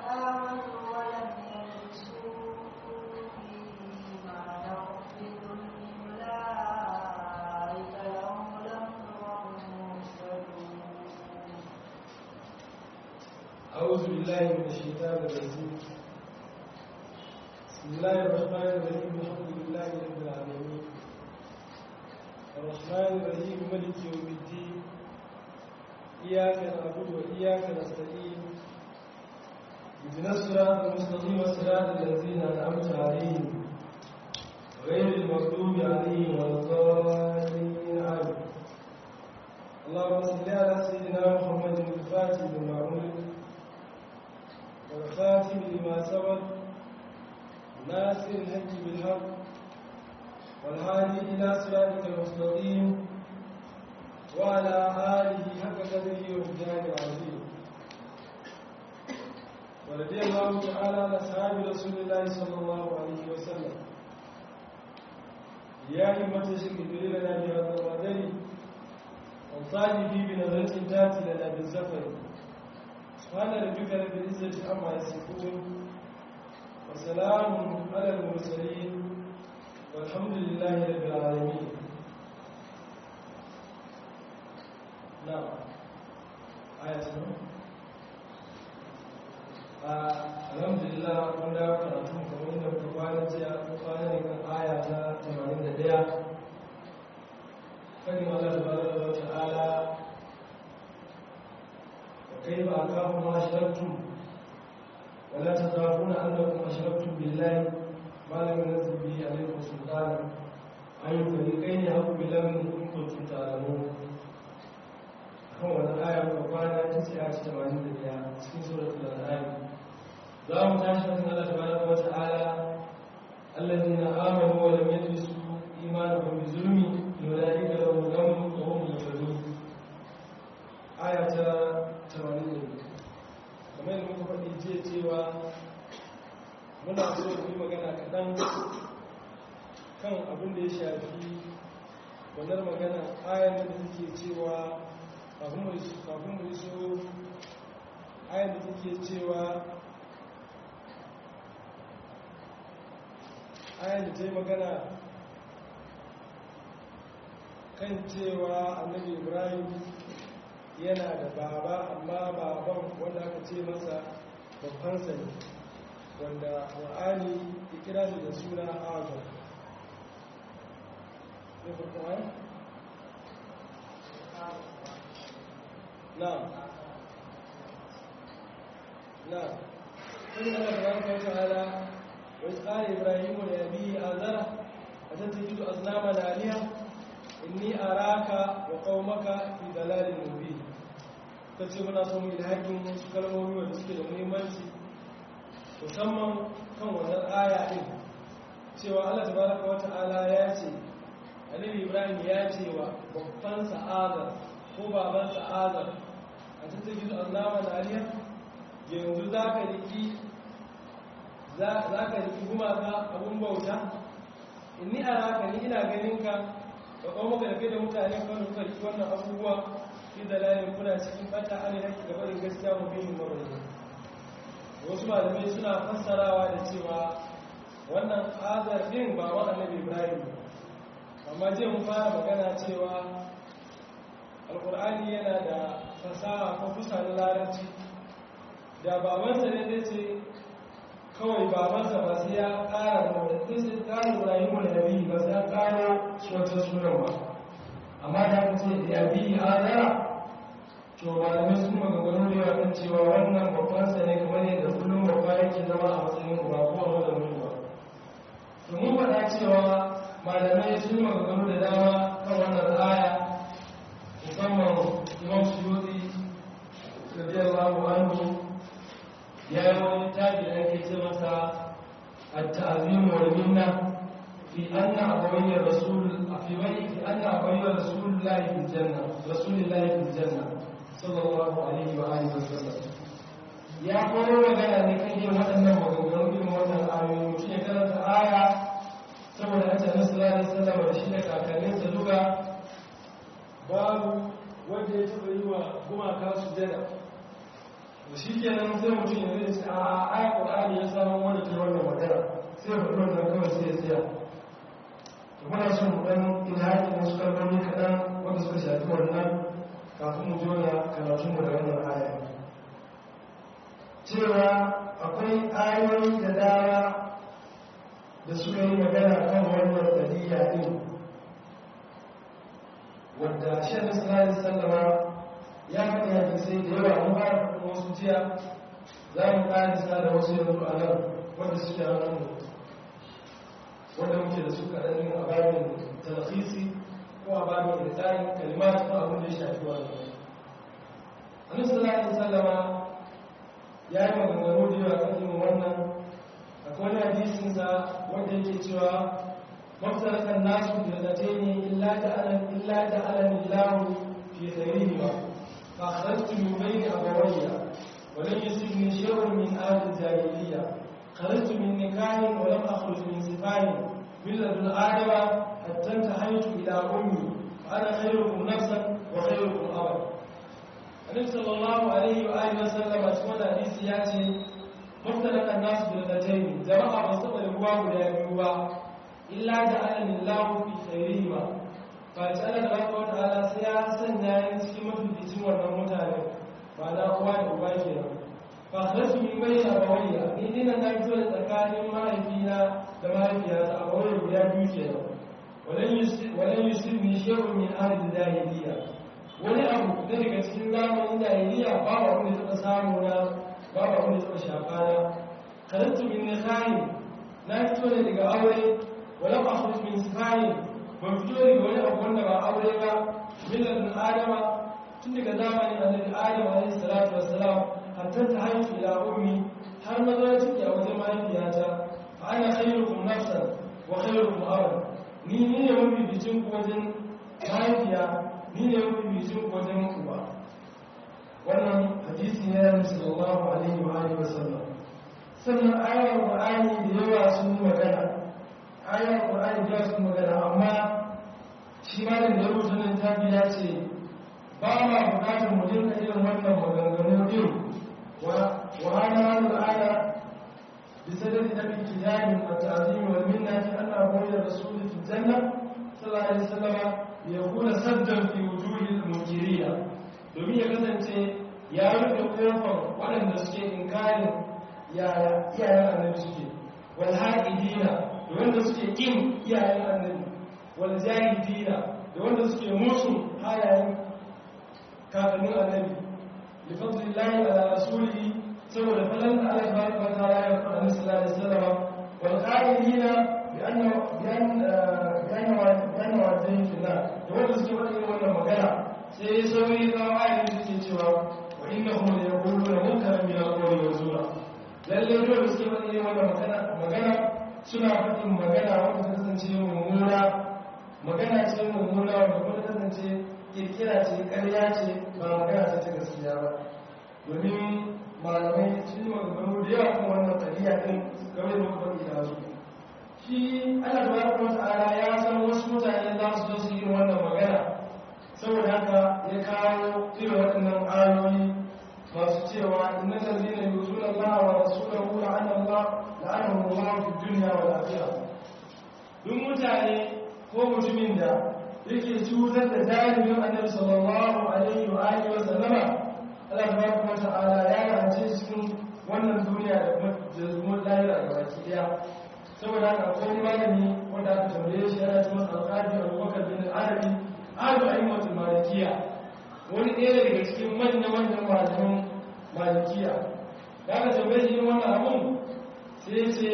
آمنوا ولم يلبسوا إيمانهم بظلم أولئك لهم الأمن وهم مهتدون أعوذ بالله من الشيطان الرجيم بسم الله الرحمن الرحيم الحمد لله رب العالمين الرحمن الرحيم ملك يوم الدين إياك نعبد وإياك نستعين اهدنا الصراط المستقيم صراط الذين أنعمت عليهم غير المغضوب عليهم ولا الضالين آمين اللهم صل على سيدنا محمد الفاتح لما أمرك والخاتم لما سبق ناصر الحق بالحق والهادي إلى صراطك المستقيم وعلى آله حق قدره ومجاهد العظيم ورضي الله تعالى عن أصحاب رسول الله صلى الله عليه وسلم يا همة الشيخ دليل لنا بهذا القدر وصادفي بنظرة تاتي لنا بالزفر سبحان ربك رب العزة عما يصفون وسلام على المرسلين والحمد لله رب العالمين نعم آية سنة الحمد لله mun dawo karatu kamar yadda muka kwana jiya ko kwana ne kan aya ta 81 fadin Allah tabaraka wa ta'ala وكيف أخاف ما أشركتم ولا تخافون أنكم أشركتم بالله ما لم ينزل به عليكم سلطانا أي فريقين يحق بالأمن إن كنتم تعلمون kan wani aya ko kwana ta ce a cikin wani da ya cikin suratul an'am za mu tashi kan Allah tabaraka wa ta'ala alladhina amanu wa lam yalbisu imanuhum bi zulmi ulaika lahum al-amn wa hum muhtadun aya ta tamanin ne kamar yadda muka faɗi jiya cewa muna so mu yi magana kaɗan kan abin da ya shafi wannan magana ayan da take cewa kafin mu iso ayan da take cewa ayan da ta yi magana kan cewa annabi ibrahim yana da baba amma baban wanda aka ce masa babbansa ne wanda wa'ani ya kira shi da suna azar ne farko wani? na na kun ana da wani kawai ta'ala wai tsari ibrahimu da yabi azara a tattaki da aznama da aliya inni araka wa qaumaka fi dalalin mubin kace muna son mu ilhakin wasu kalmomi wanda suke da muhimmanci musamman kan wannan aya din cewa Allah tabaraka wa ta'ala ya ce Annabi Ibrahim ya ce wa babban sa'adar ko baban sa'adar a cikin gizo annama da aliya yanzu zaka riki zaka riki gumaka abun bauta inni araka ni ina ganin ka da kuma muka da mutane kan kuka riki wannan abubuwa fi dalalin kuna cikin bata an yaki gabarin gaskiya mu bin mabayin wasu malamai suna fassarawa da cewa wannan azar din ba wa annabi ibrahim amma je mun fara magana cewa alkur'ani yana da fasaha ko fusa na larabci da babansa ne zai ce kawai babansa ba sai ya ƙara da wadda sai ƙara ibrahim da nabi ba sai ya ƙara wata sunan ba amma da aka ce da yabi azara to malamai sun maganganu da yawa kan cewa wannan babban sa ne kamar yadda kullum babba yake zama a matsayin uba ko a wadda mutuwa to mun faɗa cewa malamai sun maganganu da dama kan wannan aya musamman imam suyuti radiyallahu anhu ya yi wani tabi da ake ce masa at-ta'zim wal minna fi anna abawayya rasul fi bai fi anna abawayya rasulullahi fil janna rasulullahi fil janna sallallahu alaihi wa alihi wasallam ya koro magana ne kan yin waɗannan maganganu irin wannan ayoyi mutum ya karanta aya saboda an sami sallallahu alaihi wasallam da shi da kakanninsa duka babu wanda ya taɓa yi wa gumaka su jada to shi kenan sai mutum ya zai ce a ai ƙur'ani ya samu wanda ta wannan magana sai faɗi wannan kawai sai ya tsaya to muna son mu ɗan ilhaƙi na su kalmomi kaɗan wanda suka shafi wannan kafin mu jona karatunmu da wannan aya cewa akwai ayoyi da dama da suka yi magana kan wannan ɗabi'a ɗin wadda shi da sallallahu sallama ya faɗi hadisai da yawa mun fara faɗin wasu jiya za mu ƙarisa da wasu yanzu a nan wanda suke hannun wanda muke da su kaɗan a babin talakisi ko a babin irtani kalimat ko abin da ya shafi wannan annabi sallallahu alaihi wasallama ya yi maganganu da yawa kan irin wannan akwai wani hadisin sa wanda yake cewa mafsarakan nasu da zace ne illa da alan illa da alan illahu fi khairihi ma fa kharajtu min bayni abawayya wa lam yusibni shay'un min ahli jahiliyya kharajtu min nikahin wa lam akhruj min sifahin min ladun adama hatta intahaytu ila ummi wa ana khayrukum nafsan wa khayrukum abada annabi sallallahu alaihi wa alihi wasallam a cikin hadisi ya ce muftalakan nasu bil qatayn jama'a ba su da ruwa guda biyu ba illa da alamin lahu fi khairihi ba fa ta Allah tabaraka wa ta'ala sai ya sanya yin cikin mafificin wannan mutane ba da uwa da uba kenan fa kharaju min bayna abawayya ni dinan na fito da tsakanin mahaifina da mahaifiyata a bawai guda biyu kenan walan yusibni shay'un min ahli jahiliyya wani abu da daga cikin zamanin jahiliya babu abin da taɓa samu na babu abin da taɓa shafa na karantu min nikhahi na fito ne daga aure wala ba khruj min sifahi ban fito daga wani abu wanda ba aure ba millatun adama tun daga zamanin annabi adam alaihi salatu wassalam hatta ta haifu ila ummi har na zo ciki a wajen mahaifiyata fa ana khairukum nafsan wa khairukum aban ni ni ne mafi bicin ku wajen mahaifiya ni ne mafi bicin ku wajen uba wannan hadisi ne na sallallahu alaihi wa alihi wa sallam sannan ayar qur'ani da yawa sun magana ayar qur'ani da yawa sun magana amma shi ma da ya rubuta nan tafi ya ce ba ma bukatar mu dinka irin wannan maganganu din wa wa hana al'ada بسبب أبي الكتاب والتعظيم والمنة في أن أقول الرسول في الجنة صلى الله عليه وسلم ليكون سدا في وجوه المنكرين domin ya kasance ya rufe kofar waɗanda suke inkarin iyayen annabi suke wal haƙidina da wanda suke ƙin iyayen annabi wal jahidina da wanda suke musu halayen kakannin annabi li fadlillahi ala rasulihi saboda falan da Allah tabaraka wa ta'ala ya faɗa annabi sallallahu alaihi wasallam wal qa'ilina bi anna bi anna bi anna bi anna wa'dayn fi nar da wanda suke faɗa irin wannan magana sai sauri ga ayin da suke cewa wa innahum la yaquluna munkaran min al-qawli wa zura lalle dole suke faɗa irin wannan magana magana suna faɗin magana wanda ta kasance mummuna magana ce mummuna wanda kuma ta kasance kirkira ce ƙarya ce ba magana ce ta gaskiya ba domin malamai sun yi maganganu da yawa kan wannan tafiya ɗin game da muka faɗi da su shi Allah tabaraka wa ta'ala ya san wasu mutane za su zo su yi wannan magana saboda haka ya kawo irin waɗannan ayoyi masu cewa inna allazina yuzuna Allah wa rasulahu la'ana Allah la'anahu Allah fi dunya wal akhirah duk mutane ko mutumin da yake cutar da jami'in annabi sallallahu alaihi wa alihi wa sallama Allah tabaraka wa ta'ala ya rance cikin wannan duniya da kuma da kuma lahira ga baki daya saboda haka akwai malami wanda aka tambaye shi yana cewa alqadi Abubakar bin Arabi alu aimatul malikiya wani ɗaya daga cikin manyan manyan malaman malikiya da aka tambaye shi wannan abun sai ce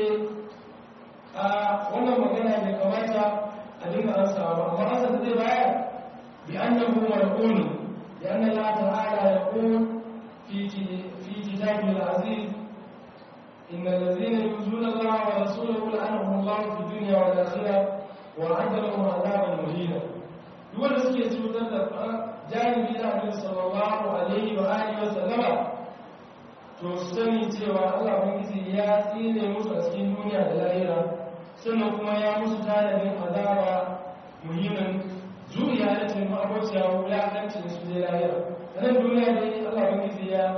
a wannan magana bai kamata a dinga ansawa ba amma ansa da zai bayar bi annahu mar'un لأن الله تعالى يقول في في كتابه العزيز إن الذين يؤذون الله ورسوله لعنهم الله في الدنيا والآخرة وأعد لهم عذابا مهينا duk da suke cutar da janibi na annabi sallallahu alaihi wa alihi wa sallama to su sani cewa Allah ubangiji ya tsine musu a cikin duniya da lahira sannan kuma ya musu tanadin azaba muhimmin zuriya da ce ma'abociya wulakancin su je lahira a nan duniya dai Allah ubangiji ya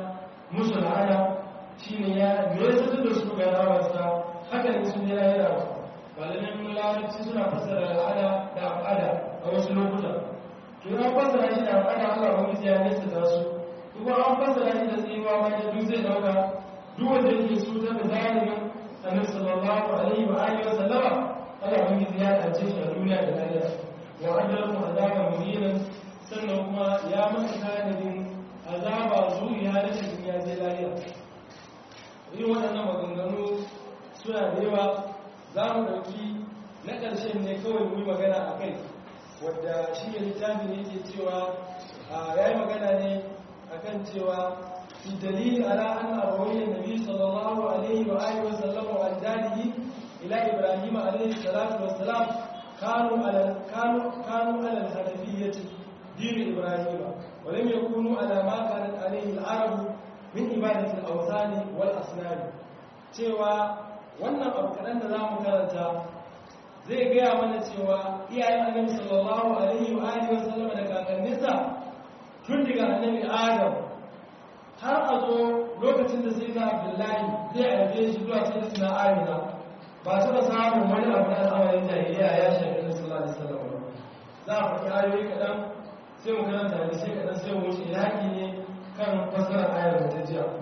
musu la'ana shine ya nesa da su ga rawarsa haka ne sun yi lahira malamin larabci suna fassara al'ada da al'ada a wasu lokuta to ya fassara shi da al'ada Allah wani ya nesa da su kuma an fassara shi da tsiwa ma da duk zai dauka duk wanda yake su ta da zalimin annabi sallallahu alaihi wa alihi wa sallama Allah wani ya tace shi a duniya da lahira wa adalahu azaba muhinan sannan kuma ya masa tanadin azaba zuriya da cikin ya je lahira irin waɗannan maganganu suna da yawa za mu ɗauki na ƙarshen ne kawai mu yi magana a kai wadda shi ne littafi ne ke cewa ya yi magana ne a kan cewa fi dalili ala an abawayin nabi sallallahu alaihi wa alihi wa sallama wa ajdadihi ila ibrahim alaihi salatu wa salam kanu ala kanu kanu ala al-hanafiyyati din ibrahim wa lam yakunu ala ma kanat alaihi al-arab min ibadati al-awthani wal asnam cewa wannan abu kaɗan da za mu karanta zai gaya mana cewa iyayen annabi sallallahu alaihi wa alihi wasallama da kakanninsa tun daga annabi adam har a zo lokacin da sai na abdullahi zai aibe shi zuwa sai suna amina ba su da samun wani abu na al'amarin jahiliya ya shafi na sallallahu alaihi wasallam za a faɗi ayoyi kaɗan sai mu karanta da sai kaɗan sai mu wuce yaƙi ne kan fasarar ayar da ta jiya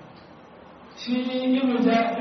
shi ibnu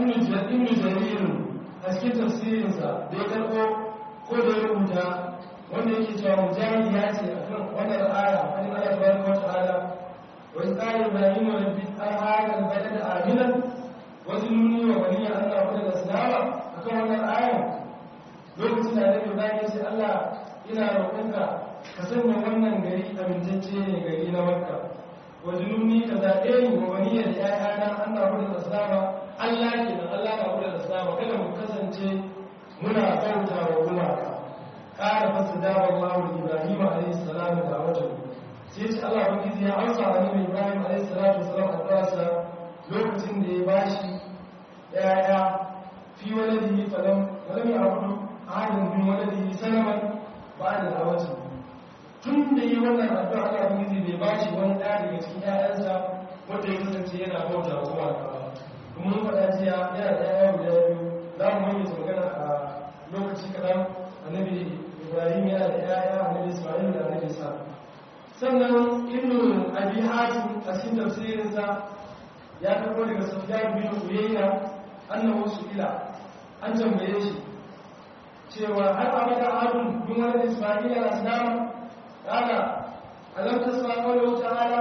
jaririn a cikin tafsirinsa da ya karɓo ko da ya rubuta wanda yake cewa mujahid ya ce a kan wannan aya wani ala tabaraka wa ta'ala wa qala ibrahim rabbi al-hadha al-balad aminan wa zunni wa bani an na'budu al-asnama akan wannan aya lokacin da Annabi Ibrahim ya ce Allah ina roƙonka ka sanya wannan gari amintacce ne gari na Makka wa zunni ka zaɓe ni wa bani da ƴaƴana an na'budu al-asnama Allah ke da Allah na wurin islamu kada mu kasance muna bauta wa gumaka ƙara fasa dawa Allah wa Ibrahim alaihi salamu da wajen sai ce Allah ba gizi ya amsa wa Nabi Ibrahim alaihi salatu wasalam a ƙasa lokacin da ya bashi yaya fi waladihi falam falam ya abudu ahadin bin waladihi sanaman ba da dawaci tun da yi wannan addu'a Allah ba gizi bai bashi wani ɗaya daga cikin ƴaƴansa wanda ya kasance yana bauta wa gumaka ba mun faɗa jiya yana da yaya guda biyu za mu yi su magana a lokaci kaɗan annabi ibrahim yana da yaya annabi ismail da annabi sa sannan ibnu abi hatim a cikin tafsirinsa ya karɓo daga sufyan bin uyayna annahu su'ila an tambaye shi cewa har abada adun bin wani ismail ya asnama kana alam tasma qawluhu ta'ala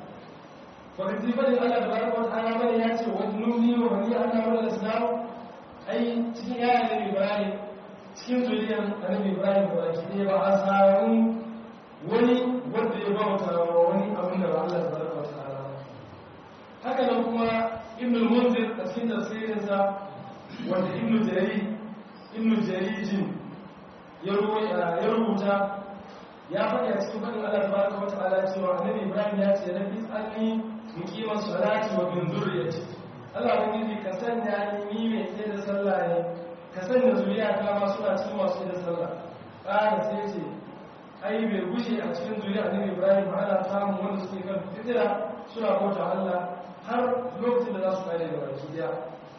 wakati bane Allah da baraka wata ala bane ya ce wani nuni wa wani Allah wani islam ai cikin yaran da Ibrahim cikin zuriyar annabi Ibrahim da baki ne ba a samu wani wanda ya bauta wa wani abin da ba Allah da baraka wata ala haka nan kuma Ibn al-Munzir a cikin tafsirin sa wanda Ibn Jarir Ibn Jarijin ya rubuta ya faɗi a cikin faɗin Allah tabaraka wa ta'ala cewa annabi Ibrahim ya ce rabbi alni muqima salati wa bin zurriyati Allah ubangiji ka sanya ni ni mai tsaye da sallah ne ka sanya zuriya ta ma suna cikin masu da sallah ƙara sai ce ai bai gushe a cikin zuriya annabi Ibrahim ba ana samun wanda suke kan fitira suna bauta Allah har lokacin da za su kare da baki daya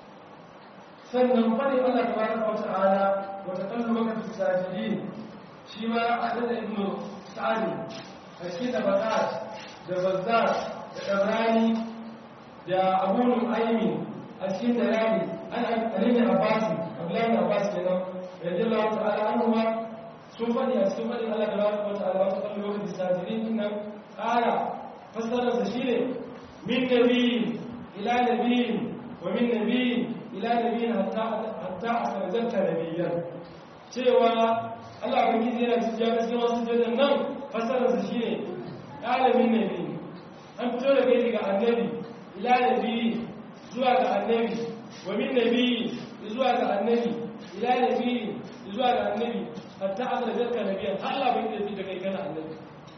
sannan faɗin Allah tabaraka wa ta'ala wa taqallubaka fi sajidin shi ma a da ibnu sa'adi a cikin da bakat da bazzar da ɗabrani da abunun aimi a cikin da rami an alini abbasi abdullahi abbas kenan radiyallahu ta'ala anhu ma sun faɗi a cikin faɗin Allah tabaraka wa ta'ala wata kan lokacin sajirin din nan ƙara fassarar sa shine min nabiyin ila nabiyin wa min nabiyin ila nabiyin hatta hatta asarjanta nabiyyan cewa Allah ban gizi yana cikin ya cikin wasu jadan nan fasararsa shi ne ɗalibin nabi an fito da kai daga annabi ila nabi zuwa ga annabi wa min nabi zuwa ga annabi ila nabi zuwa ga annabi hatta aka da jarka nabiyan har Allah ban gizi da kai kana annabi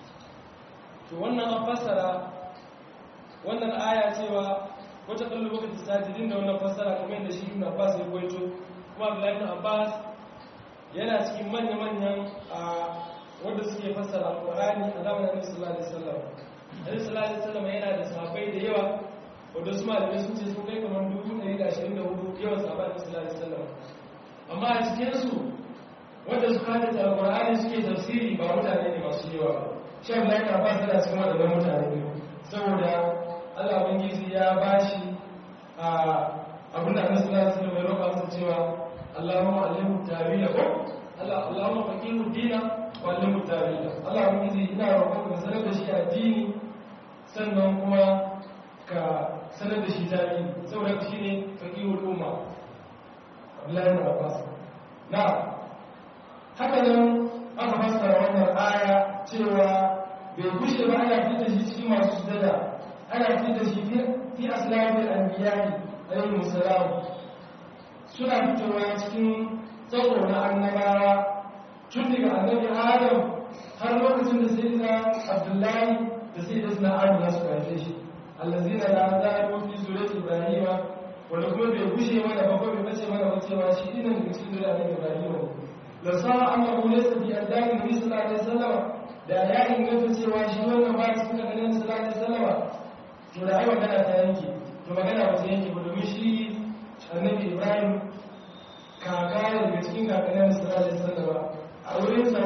to wannan an fassara wannan aya cewa wata kallo lokacin sajidin da wannan fassara kamar yadda shi ibn Abbas ya koyo kuma Abdullahi ibn Abbas yana cikin manya-manyan a wanda suke fassara alƙur'ani a zamanin annabi sallallahu alaihi wasallam annabi sallallahu alaihi wasallam yana da sahabbai da yawa wadda su malamai sun ce sun kai kamar 124 yawan sahabar da sallallahu alaihi wasallam amma a cikinsu wanda su kada ta alƙur'ani suke tafsiri ba mutane ne masu yawa ba shan lai ka ba da cikin waɗannan mutane ne saboda Allah ubangiji ya bashi a abin da annabi sallallahu alaihi wasallam ya roƙa masa cewa Allahumma allimhu tawila ko Allah Allahumma faqihu dina wa allimhu tawila Allah ubangiji ina roƙon ka sanar da shi addini sannan kuma ka sanar da shi tarihi saboda shi ne faƙihul umma abdullahi na abbas na haka nan aka fassara wannan aya cewa bai gushe ba ana fita shi cikin masu sujada ana fita shi fi aslamin anbiya'i alayhi musallam suna fitowa cikin tsaro na annabawa tun daga annabi adam har lokacin da sai da abdullahi da sai da suna amina su haife shi allazina la zalu fi zuriyati ibrahima wanda kuma bai gushe mana ba ko bai bace mana ba cewa shi dinan da cikin zuriyar ibrahima la sa'a annahu laysa fi adami nabi sallallahu alaihi wasallam da ya inganta cewa shi wannan ba cikin da nabi sallallahu alaihi wasallam to da ai magana ta yanke to magana ba ta yanke ba domin shi annabi ibrahim kaka ne daga cikin kakannin sallallahu alaihi wasallam a wurin sa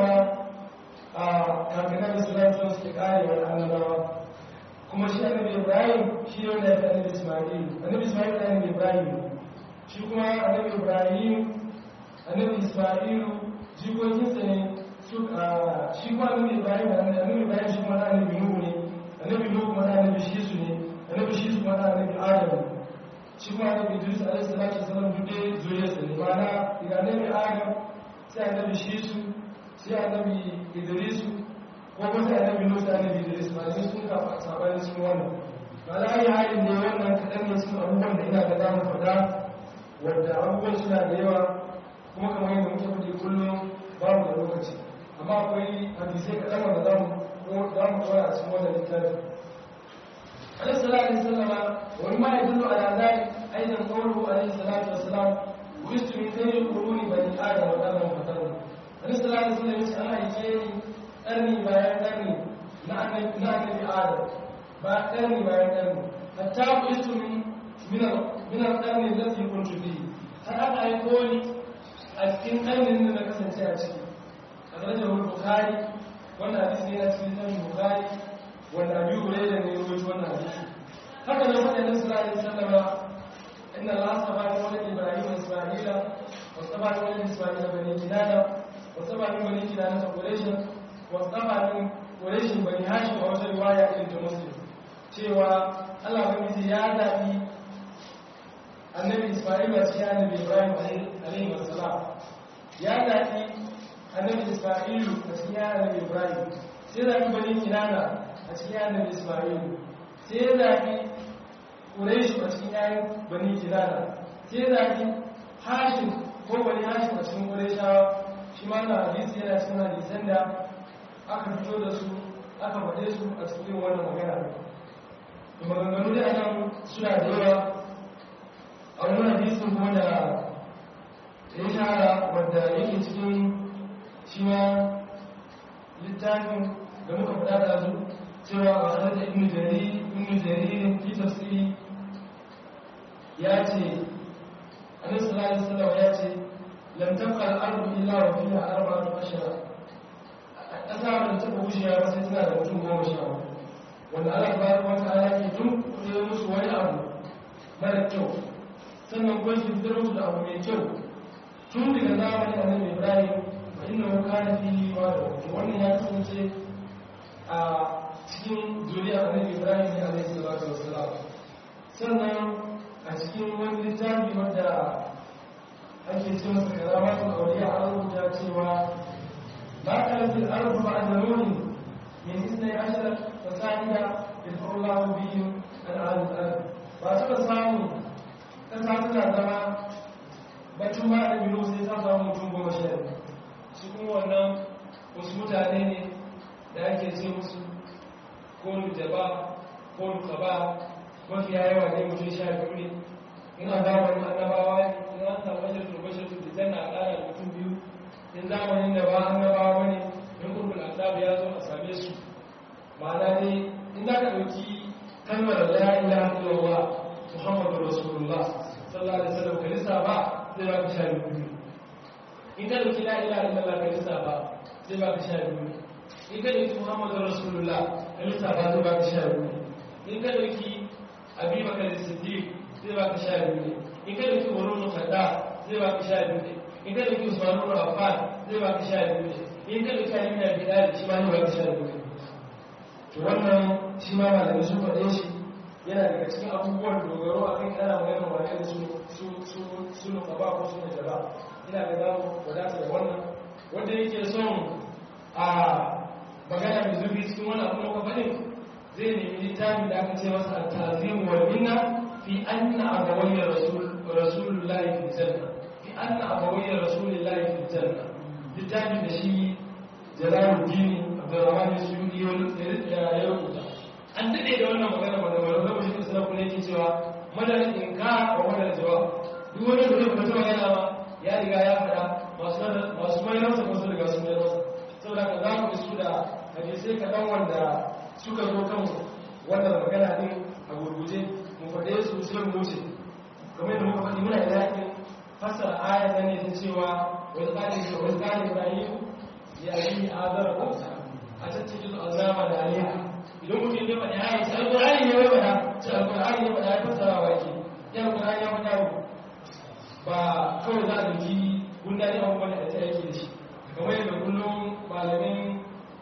a kakannin sallallahu alaihi wasallam suke karewa annabawa kuma shi annabi ibrahim shi ne wanda ya fi annabi ismail annabi ismail da annabi ibrahim shi kuma annabi ibrahim annabi ismail jikokinsa ne su shi kuma annabi ibrahim annabi ibrahim shi kuma annabi nuhu ne annabi nuhu kuma annabi shisu ne annabi shisu kuma annabi adam shi kuma annabi idris alaihi salatu wasallam duk dai zuriyarsa ne ma'ana daga annabi adam sai annabi shisu sai annabi idrisu ko kuma sai annabi Musa annabi Idris ba sai sun ka sabanin sun wannan ba la yi halin ne wannan kadan ne sun abubuwan da ina ga zamu faɗa wanda abubuwan suna da yawa kuma kamar yadda muke faɗi kullum babu da lokaci amma akwai hadisai kaɗan wanda za mu za mu kawai a cikin wannan littafi alaihi salatu wassalam wani ma yadullu ala zalik aidan qawluhu alaihi salatu wassalam wistu min khayri quruni bani adam wa adam fataru alaihi salatu wassalam yace an haife ni ƙarni bayan ƙarni na annabi adam ba ƙarni bayan ƙarni hatta ku istu minar ƙarni lafi kuntu bi har aka aiko ni a cikin ƙarnin da na kasance a ciki a darajar wani bukari wanda hadisi ne na cikin littafin bukari wanda abu hure da ne rubuta wannan hadisi haka nan waɗannan sallallahu alaihi wasallama inna Allah sabani wa Ibrahim wa Isma'ila wa sabani wa Isma'ila bani Kinana wa sabani bani Kinana ta Quraysh wasafa min ƙureshin bani hashim a wata riwaya irin ta muslim cewa allah ubangiji ya zaɓi annabi isma'il a cikin annabi ibrahim alaihi wasalam ya zaɓi annabi isma'ilu a cikin annabi ibrahim sai zaɓi bani kinana a cikin annabi isma'ilu sai zaɓi ƙureshin a cikin yayin bani kinana sai zaɓi hashim ko bani hashim a cikin ƙureshawa shi ma na hadisi yana cikin hadisan da aka fito da su aka faɗe su a cikin wannan magana da maganganu da nan suna da yawa a wani hadisin kuma da ya shahara wadda yake cikin shi ma littafin da muka faɗa da su cewa a sanar da ibn jariri ibn jaririn fi tafsiri ya ce annabi sallallahu alaihi wasallam ya ce lam tabqa al-ardu illa wa fiha arba'atu ashara ƙasa da taɓa wucewa ba sai tana da mutum goma sha hudu wanda Allah tabaraka wa ta'ala ke tun kuɗe musu wani abu mara kyau sannan kuma shi fitar musu da abu mai kyau tun daga zamanin annabi Ibrahim fa inna kana fi wa da wannan ya kasance a cikin zuriyar annabi Ibrahim ne alaihi salatu wassalam sannan a cikin wani littafi wanda ake ce masa karamatul awliya an rubuta cewa ما كانت الأرض بعد نوح من اثني عشر فساعدا يدفع الله بهم عن أهل الأرض فأتبع سامو تسعتنا زما bacin ma da biyu sai ta samu mutum goma sha su kuma wannan wasu mutane ne da ake ce musu ko lujaba ko lukaba mafiya yawa ne mutum sha biyu ne in a zamanin annabawa ne in an samu bashar to bashar to da janna a ƙara mutum biyu in zamanin da ba annabawa ba ne in kurbul azab ya zo a same su ma'ana ne in za ka ɗauki kalmar la ilaha illallah muhammadu rasulullah sallallahu alaihi wasallam ka lissafa zai baka sha biyu in ka dauki la ilaha illallah ka lissafa zai baka sha biyu in ka dauki muhammadu rasulullah ka lissafa zai baka sha biyu in ka dauki abubakar siddiq zai baka sha biyu in ka dauki umar khadda zai baka sha biyu in ka dauki usman ibn affan zai baka sha biyu in ka dauki ali bin abi talib shi ma zai baka sha biyu to wannan shi ma malamai sun faɗe shi yana daga cikin abubuwan dogaro a kan ana magana wane da su su su su nuka ba ko su nuka ba ina ga za mu wadata da wannan wanda yake son a magana mai zurfi cikin wannan abu na faɗin zai nemi littafin da aka ce masa at-ta'zim wal minna fi anna abawayya rasul rasulullahi fi janna fi anna abawayya rasulillahi fi janna littafin da shi jalaluddin abdurrahman suyudi ya rubuta an daɗe da wannan magana ba da wani lokacin da suna kuma yake cewa madalin inka wa madalin jawab duk wani da zai fita magana ba ya riga ya faɗa masu mai nasa ko su riga su mai nasa saboda ka za mu isu da hadisai kaɗan wanda suka zo kan wannan magana ɗin a gurguje mu faɗe su sai mu wuce kamar yadda muka faɗi muna da yakin fassara aya ta ne ta cewa wani tsarin da wani tsarin ibrahim ya yi azara ko a cikin azama da aliha idan mutum ya faɗi ayi sai alƙur'ani ne ya faɗa sai alƙur'ani ya faɗa ya fassara wa ke ya alƙur'ani ya faɗa ba kawai za a ɗauki gunda ne abubuwan da ta yake da shi kamar yadda kullum malamin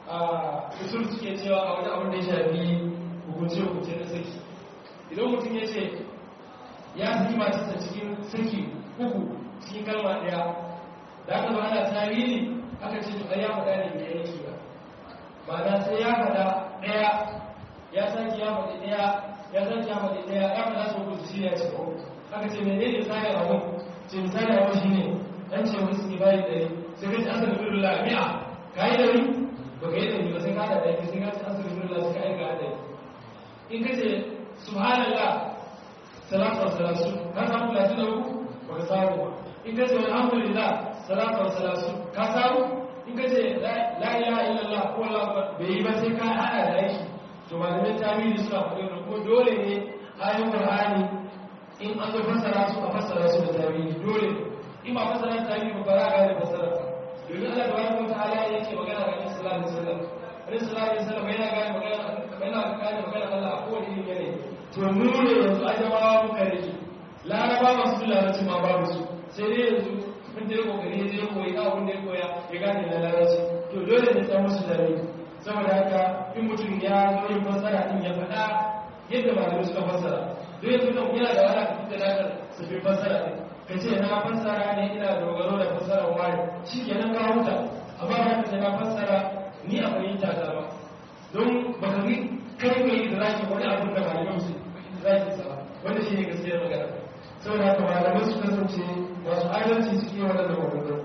usul suke cewa a wani abin da ya shafi hukunce hukunce na saki idan mutum ya ce ya saki matarsa cikin saki uku cikin kalma ɗaya da aka zo ana tarihi aka ce to ya faɗa ne mai yanki ba ma'ana sai ya faɗa ɗaya ya sake ya faɗi ɗaya ya sake ya faɗi ɗaya ya faɗa su uku shi ne ya ce ko aka ce mene ne misali abun ce misali abun shi ne an ce wani suke bayi ɗari sai ka ce asa da birnin lami'a ka yi ɗari ba ka yi ɗari ba sai ka haɗa ɗari sai ka ce asa da birnin lami'a sai ka aika ɗari in ka ce subhanallah salatu wa salasu ka samu talatin da uku ba ka samu ba in ka ce alhamdulillah salatu wa salasu ka samu in ka ce la ilaha illallah ko Allah bai yi ba sai ka hada da aiki to malamin tarihi suna faɗin da ko dole ne ayoyin qur'ani in an zo fassara su a fassara su da tarihi dole in ba fassara da tarihi ba za a gane fassara domin Allah tabaraka wa ta'ala yake magana ga Annabi sallallahu alaihi wasallam Annabi sallallahu alaihi wasallam yana gane magana yana gane magana Allah a kowane irin yanayi to mu ne yanzu ajamawa muka rike laraba masu larabci ma babu su sai dai yanzu mun da ya kokari ya je koyi abin da ya koya ya gane na larabci to dole ne ta musu dare saboda haka in mutum ya zo yin fassara din ya faɗa yadda malamai suka fassara don yanzu nan yana da wala ka fita nakar su fi fassara din ka ce na fassara ne ina dogaro da fassara wani shi kenan ka huta amma ba ka ce na fassara ni a fahimta ta ba don ba ka yi kai mai da zaki wani abin da malamai su zaki sa wanda shi ne gaskiyar magana saboda haka malamai su kasance masu adalci suke waɗanda maganganu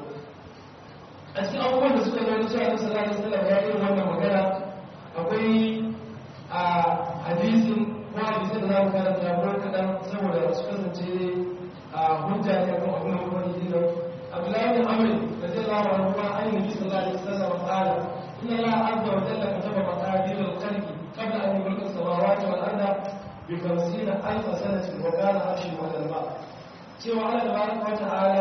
a cikin abubuwan da suka zama cewa nasu lalata sallam ya yi wannan magana akwai a hadisin ko hadisin da za mu karanta ko kaɗan saboda su kasance a hujja ne kan abin da kuma yi nan abdullahi bin amr da zai lawa an kuma an yi bisa lalata sallam ta'ala inna la azza wa jalla kataba maqadir al-khalqi qabla an yulqa as-samawati wal arda bi 50 alf sanatin wa kana arshu ala al-ma' cewa Allah tabaraka wa ta'ala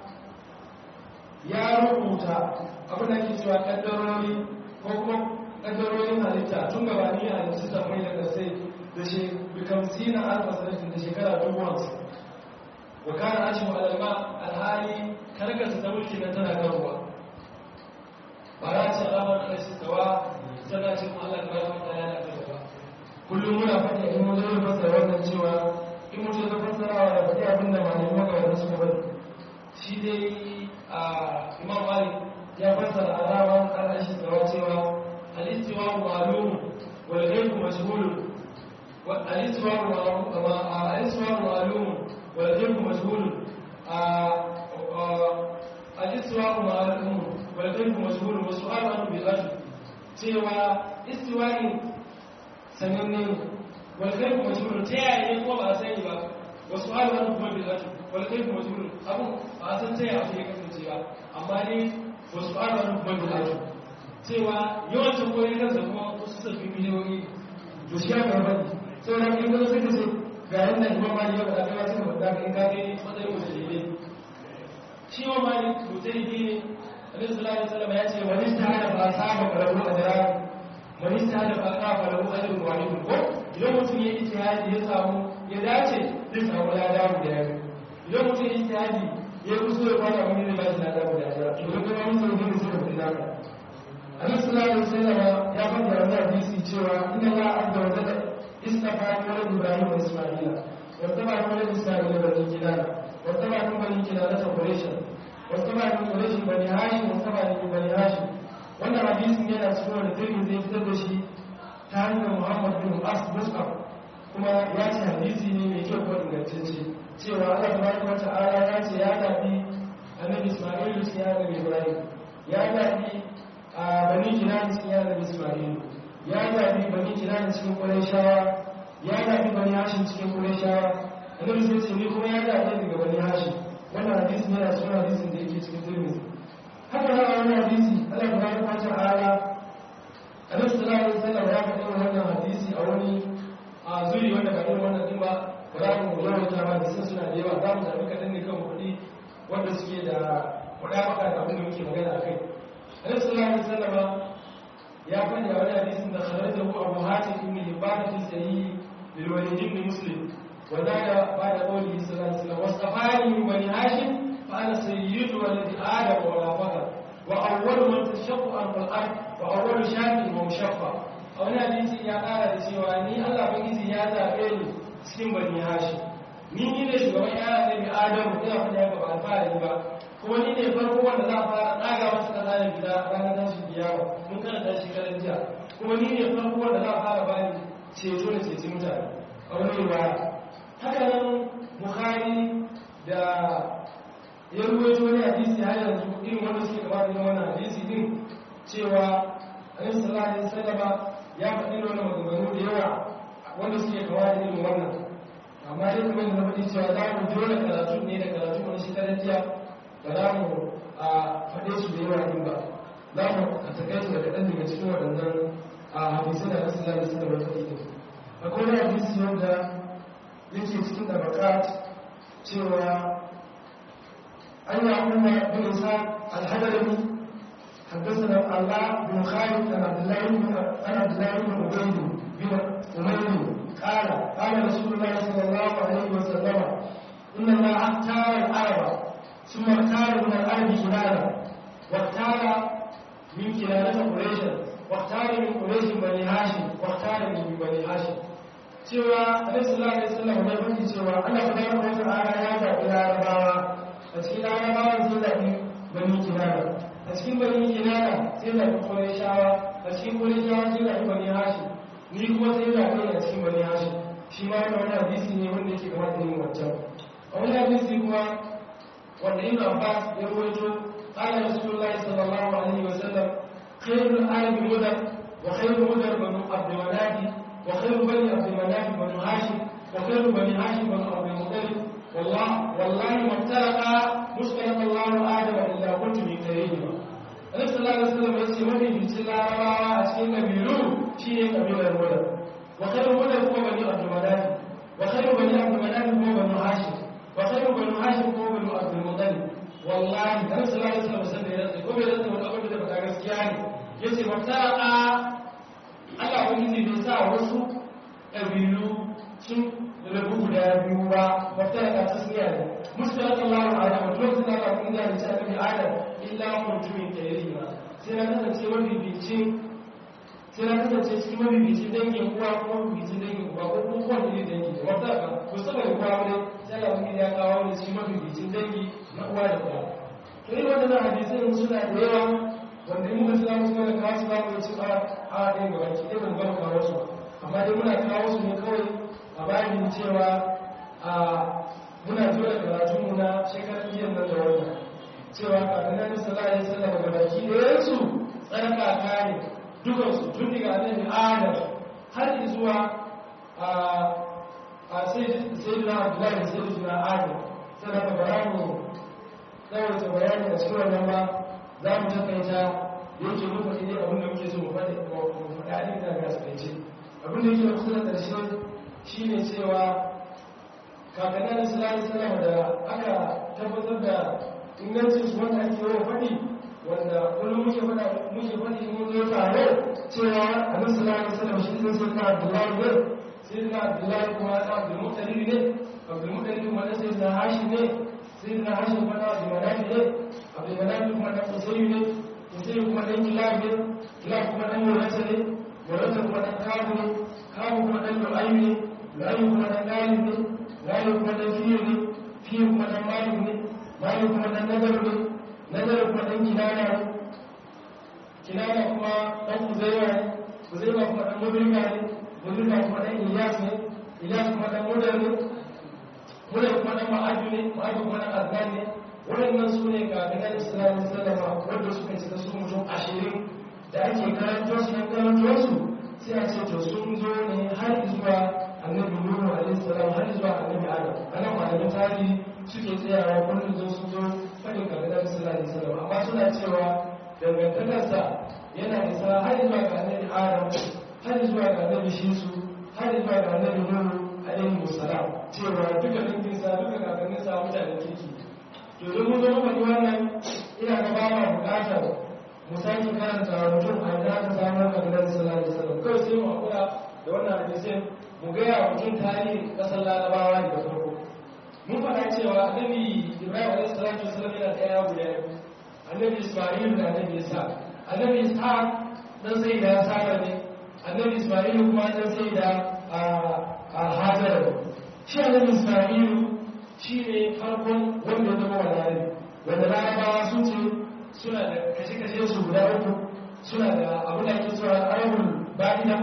ya rubuta abin da ke cewa kaddarori ko kuma kaddarorin halitta tun gabani a halittu ta mai da kasai da shi bikamsi na alfa sanatin da shekara dubu hamsin wa kana ashin alalma alhali karkarsa ta mulki na tana kan ruwa ba za ce alamar ana shi tsawa tana cin Allah tabaraka wa ta'ala da ba kullum muna faɗi in mun zo fassara wannan cewa in mutum ya fassarawa da faɗi abin da malamai magana suka bari shi dai a imam malik ya fassara alaman ƙarƙashi tsawa cewa alistiwa ma'alum wal ghaibu mashhulun alistiwa ma'alum wal ghaibu mashhulun alistiwa ma'alum wal ghaibu mashhulun wa su'alu an bi ajr cewa istiwa'in sananne wal ghaibu mashhulun ta yaya ne kuma ba a sani ba wa su'alu an kuma bi ajr wal ghaibu mashhulun abu ba a san ta yaya ya kasance ba amma ne wa su'alu an kuma bi ajr cewa yawancin koyon kansa kuma wasu sabbin miliyoyi to shi ya gaba sau da in kuma suka ce ga yadda imam mali ya faɗa kai ma suka faɗa in ka kai matsayin mutu daidai shi wa mali mutai ne Annabi sallallahu alaihi wasallam ya ce wani istihada fa saba kalahu ajran wani istihada fa qafa lahu ajrun wahid ko idan mutum ya ijtihadi ya samu ya dace zai samu lada guda biyu idan mutum ya ijtihadi ya kusure kwana wani ne ba shi lada guda biyu to idan kuma mun san gudu suka fi naka Annabi sallallahu alaihi wasallam ya faɗa a wannan hadisi cewa inna Allah azza wa jalla istafa walad Ibrahim wa Isma'ila wa taba walad Isma'ila bani Kinana wa taba bani Kinana ta Quraysh واتبع من قريش بني هاشم واتبع من بني هاشم wannan hadisin yana cikin wani turmi zai fitar da shi ta hanyar muhammad bin as mus'ab kuma ya ce hadisi ne mai kyau ko ingantacce cewa allah tabaraka wa ta'ala ya ce ya zabi annabi isma'ilu cikin ya annabi ibrahim ya zabi a bani kinan cikin ya annabi isma'ilu ya zabi bani kinan cikin qurayshawa ya zabi bani hashim cikin qurayshawa annabi sai ce ni kuma ya zabi daga bani hashim wannan hadisi ne a cikin hadisin da yake cikin tirmidhi haka na wani hadisi Allah ta bada kwanta ala Annabi sallallahu alaihi wasallam ya faɗa wannan hadisi a wani a zuri wanda ba irin wannan din ba ba za mu yawan ta ba da sun suna da yawa za mu zaɓi kaɗan ne kan kuɗi wanda suke da kuɗa maka da abin da muke magana a kai Annabi sallallahu alaihi wasallam ya faɗi a wani hadisin da kharajahu Abu Hatim ibn Hibban fi sahih lil Walid ibn Muslim وزاد بعد قوله صلى الله عليه وسلم واصطفاني من بني هاشم فانا سيد ولد ادم ولا فخر واول من تشق عن الارض واول شاك ومشفى a wani hadisi ya kara da cewa ni Allah bangiji ya zaɓe ni cikin bani hashim ni ni ne shugaban yara ne bi adamu ina fada ya ba alfahari ba kuma ni ne farko wanda za a fara ɗaga masa kasa da gida ranar tashin kiyama mun karanta shi karan jiya kuma ni ne farko wanda za a fara bani ceto da ceci mutane a wani riwaya haka nan bukhari da ya rubuta wani hadisi har yanzu irin wanda suke gaba da wannan hadisi din cewa annabi sallallahu alaihi wasallam ya faɗi wannan maganganu da yawa wanda suke gaba da irin wannan amma dai kuma da faɗi cewa za mu jona karatu ne da karatu wani shi jiya ba za mu a faɗe su da yawa din ba za mu a takaitu da kaɗan daga cikin waɗannan a hadisi da nasu lalata su da wata ɗin akwai wani hadisi wanda yake cikin tabakat cewa an yi umar bin isa alhadarami حدثنا الله بن خالد عن عبد الله بن عن عبد الله بن عبيد بن أمير قال قال رسول الله صلى الله عليه وسلم إن الله اختار العرب ثم اختار من الأرض كنانة واختار من كنانة قريشا واختار من قريش بني هاشم واختار من بني هاشم cewa Annabi sallallahu alaihi wasallam ya faɗi cewa Allah subhanahu wa ta'ala ya zaɓi larabawa a cikin larabawa sai zaɓi bani kinana a cikin bani kinana sai zaɓi qurayshawa a cikin qurayshawa sai zaɓi bani hashim ni kuma sai zaɓi a cikin bani hashim shi ma wannan wani hadisi ne wanda yake kamar da yin wancan a wani hadisi kuma wanda Ibn Abbas ya rawaito qala Rasulullahi sallallahu alaihi wasallam khairul arabi mudar wa khairul mudar banu abdul manadi وخير بني عبد المناف بن هاشم وخير بني هاشم بن عبد المطلب والله والله ما افترق مسكن الله ادم الا كنت من خيرهما Annabi sallallahu alaihi wasallam yace wani bincin larabawa a cikin kabilu shine kabilar Mudar wa khairu Mudar kuma bani Abdul Manaf wa khairu bani Abdul Manaf kuma bani Hashim wa khairu bani Hashim kuma bani Abdul Muttalib wallahi Annabi sallallahu alaihi wasallam sai ya rantsa ko bai rantsa wani abin da ba gaskiya ne yace mafsara Allah wani bai sa wasu ƙabilu sun rabu guda biyu ba wata da ta siya ne musulun Allah wa ala mutum sun aka kun da ta bi adam illa mutumin tayri ba sai na kasance wani bicin sai na kasance cikin wani bicin dangin uwa ko bicin dangin uwa ko kuma kowane ne dangi da wata ka ko saba da uwa ne sai Allah wani ya kawo ne cikin wani bicin dangi na uwa da uwa to irin wannan hadisin suna da yawa wanda in muka tsaya musu da kawo su za mu ci a a ɗaya ga baki ɗaya ban gama kawo su amma dai muna kawo su ne kawai a bayan cewa a muna zo da karatun mu na shekarar biyan nan da wannan cewa kafin nan sallallahu alaihi wasallam ga baki ɗayan su tsarka kare dukan su tun daga annabi Adam har zuwa a a sai sayyidina Abdullahi sayyidina Adam sai da bayani tsawaita bayani a cikin wannan ba za mu takaita da yake muka ne abin da muke so mu faɗi mu faɗa ɗin da ga sakaice abin da yake kusa da ƙarshe shine cewa kakannin islamu salama da aka tabbatar da ingancin su wanda ake yawan faɗi wanda kullum muke faɗa muke faɗi mun zo tare cewa annabi sallallahu alaihi wasallam shi ne sai na Abdullahi ne sai na Abdullahi kuma na Abdul Muttalib ne Abdul Muttalib kuma sai na Hashim ne sai na Hashim kuma na Abdul Manaf ne Abdul Manaf kuma na Husayn ne Husayn kuma dan Kilab ne Kilab kuma dan Murata ne Murata kuma dan Kabu ne Kabu kuma dan Lu'ay ne Lu'ay kuma dan Galib ne Galib kuma dan Fiyr ne Fiyr kuma dan Malik ne Malik kuma dan Nadar ne Nadar kuma dan Kinana ne kinana kuma dan kuzaiwa ne kuzaiwa kuma dan mudrika ne mudrika kuma dan ilyas ne ilyas kuma dan mudar ne mudar kuma dan ma'adu ne ma'adu kuma dan azan ne waɗannan su ne ga ganin islamu sallama wanda suka ci da su mutum ashirin da ake karanto su yan karanto su sai a ce to sun zo ne har zuwa annabi nuhu alaihi salam har zuwa annabi adam anan malamin tarihi suke tsayawa kullum zo sun zo faɗin ga ganin islamu sallama amma suna cewa dangantakarsa yana isa har zuwa ga annabi adam har zuwa ga annabi shisu har zuwa ga annabi nuhu alaihi musallam cewa duka danginsa duka kakanninsa mutanen kirki to don mun zama faɗi wannan ina ga ba ma buƙatar mu sake karanta mutum a da aka samu kabilar sallallahu alaihi wasallam kawai sai mu hakura da wannan hadisin mu gaya mutum tarihin ƙasar larabawa ne da farko mun faɗa cewa annabi ibrahim alaihi salatu wasallam yana da yaya guda biyu annabi isma'il da annabi isa annabi ishaq dan sai da sara ne annabi isma'il kuma dan sai da a hajar shi annabi isma'il shi ne farkon wanda ya zama walari wanda larabawa sun ce suna da kashe-kashe su guda uku suna da abin da ake cewa arabul ba'ida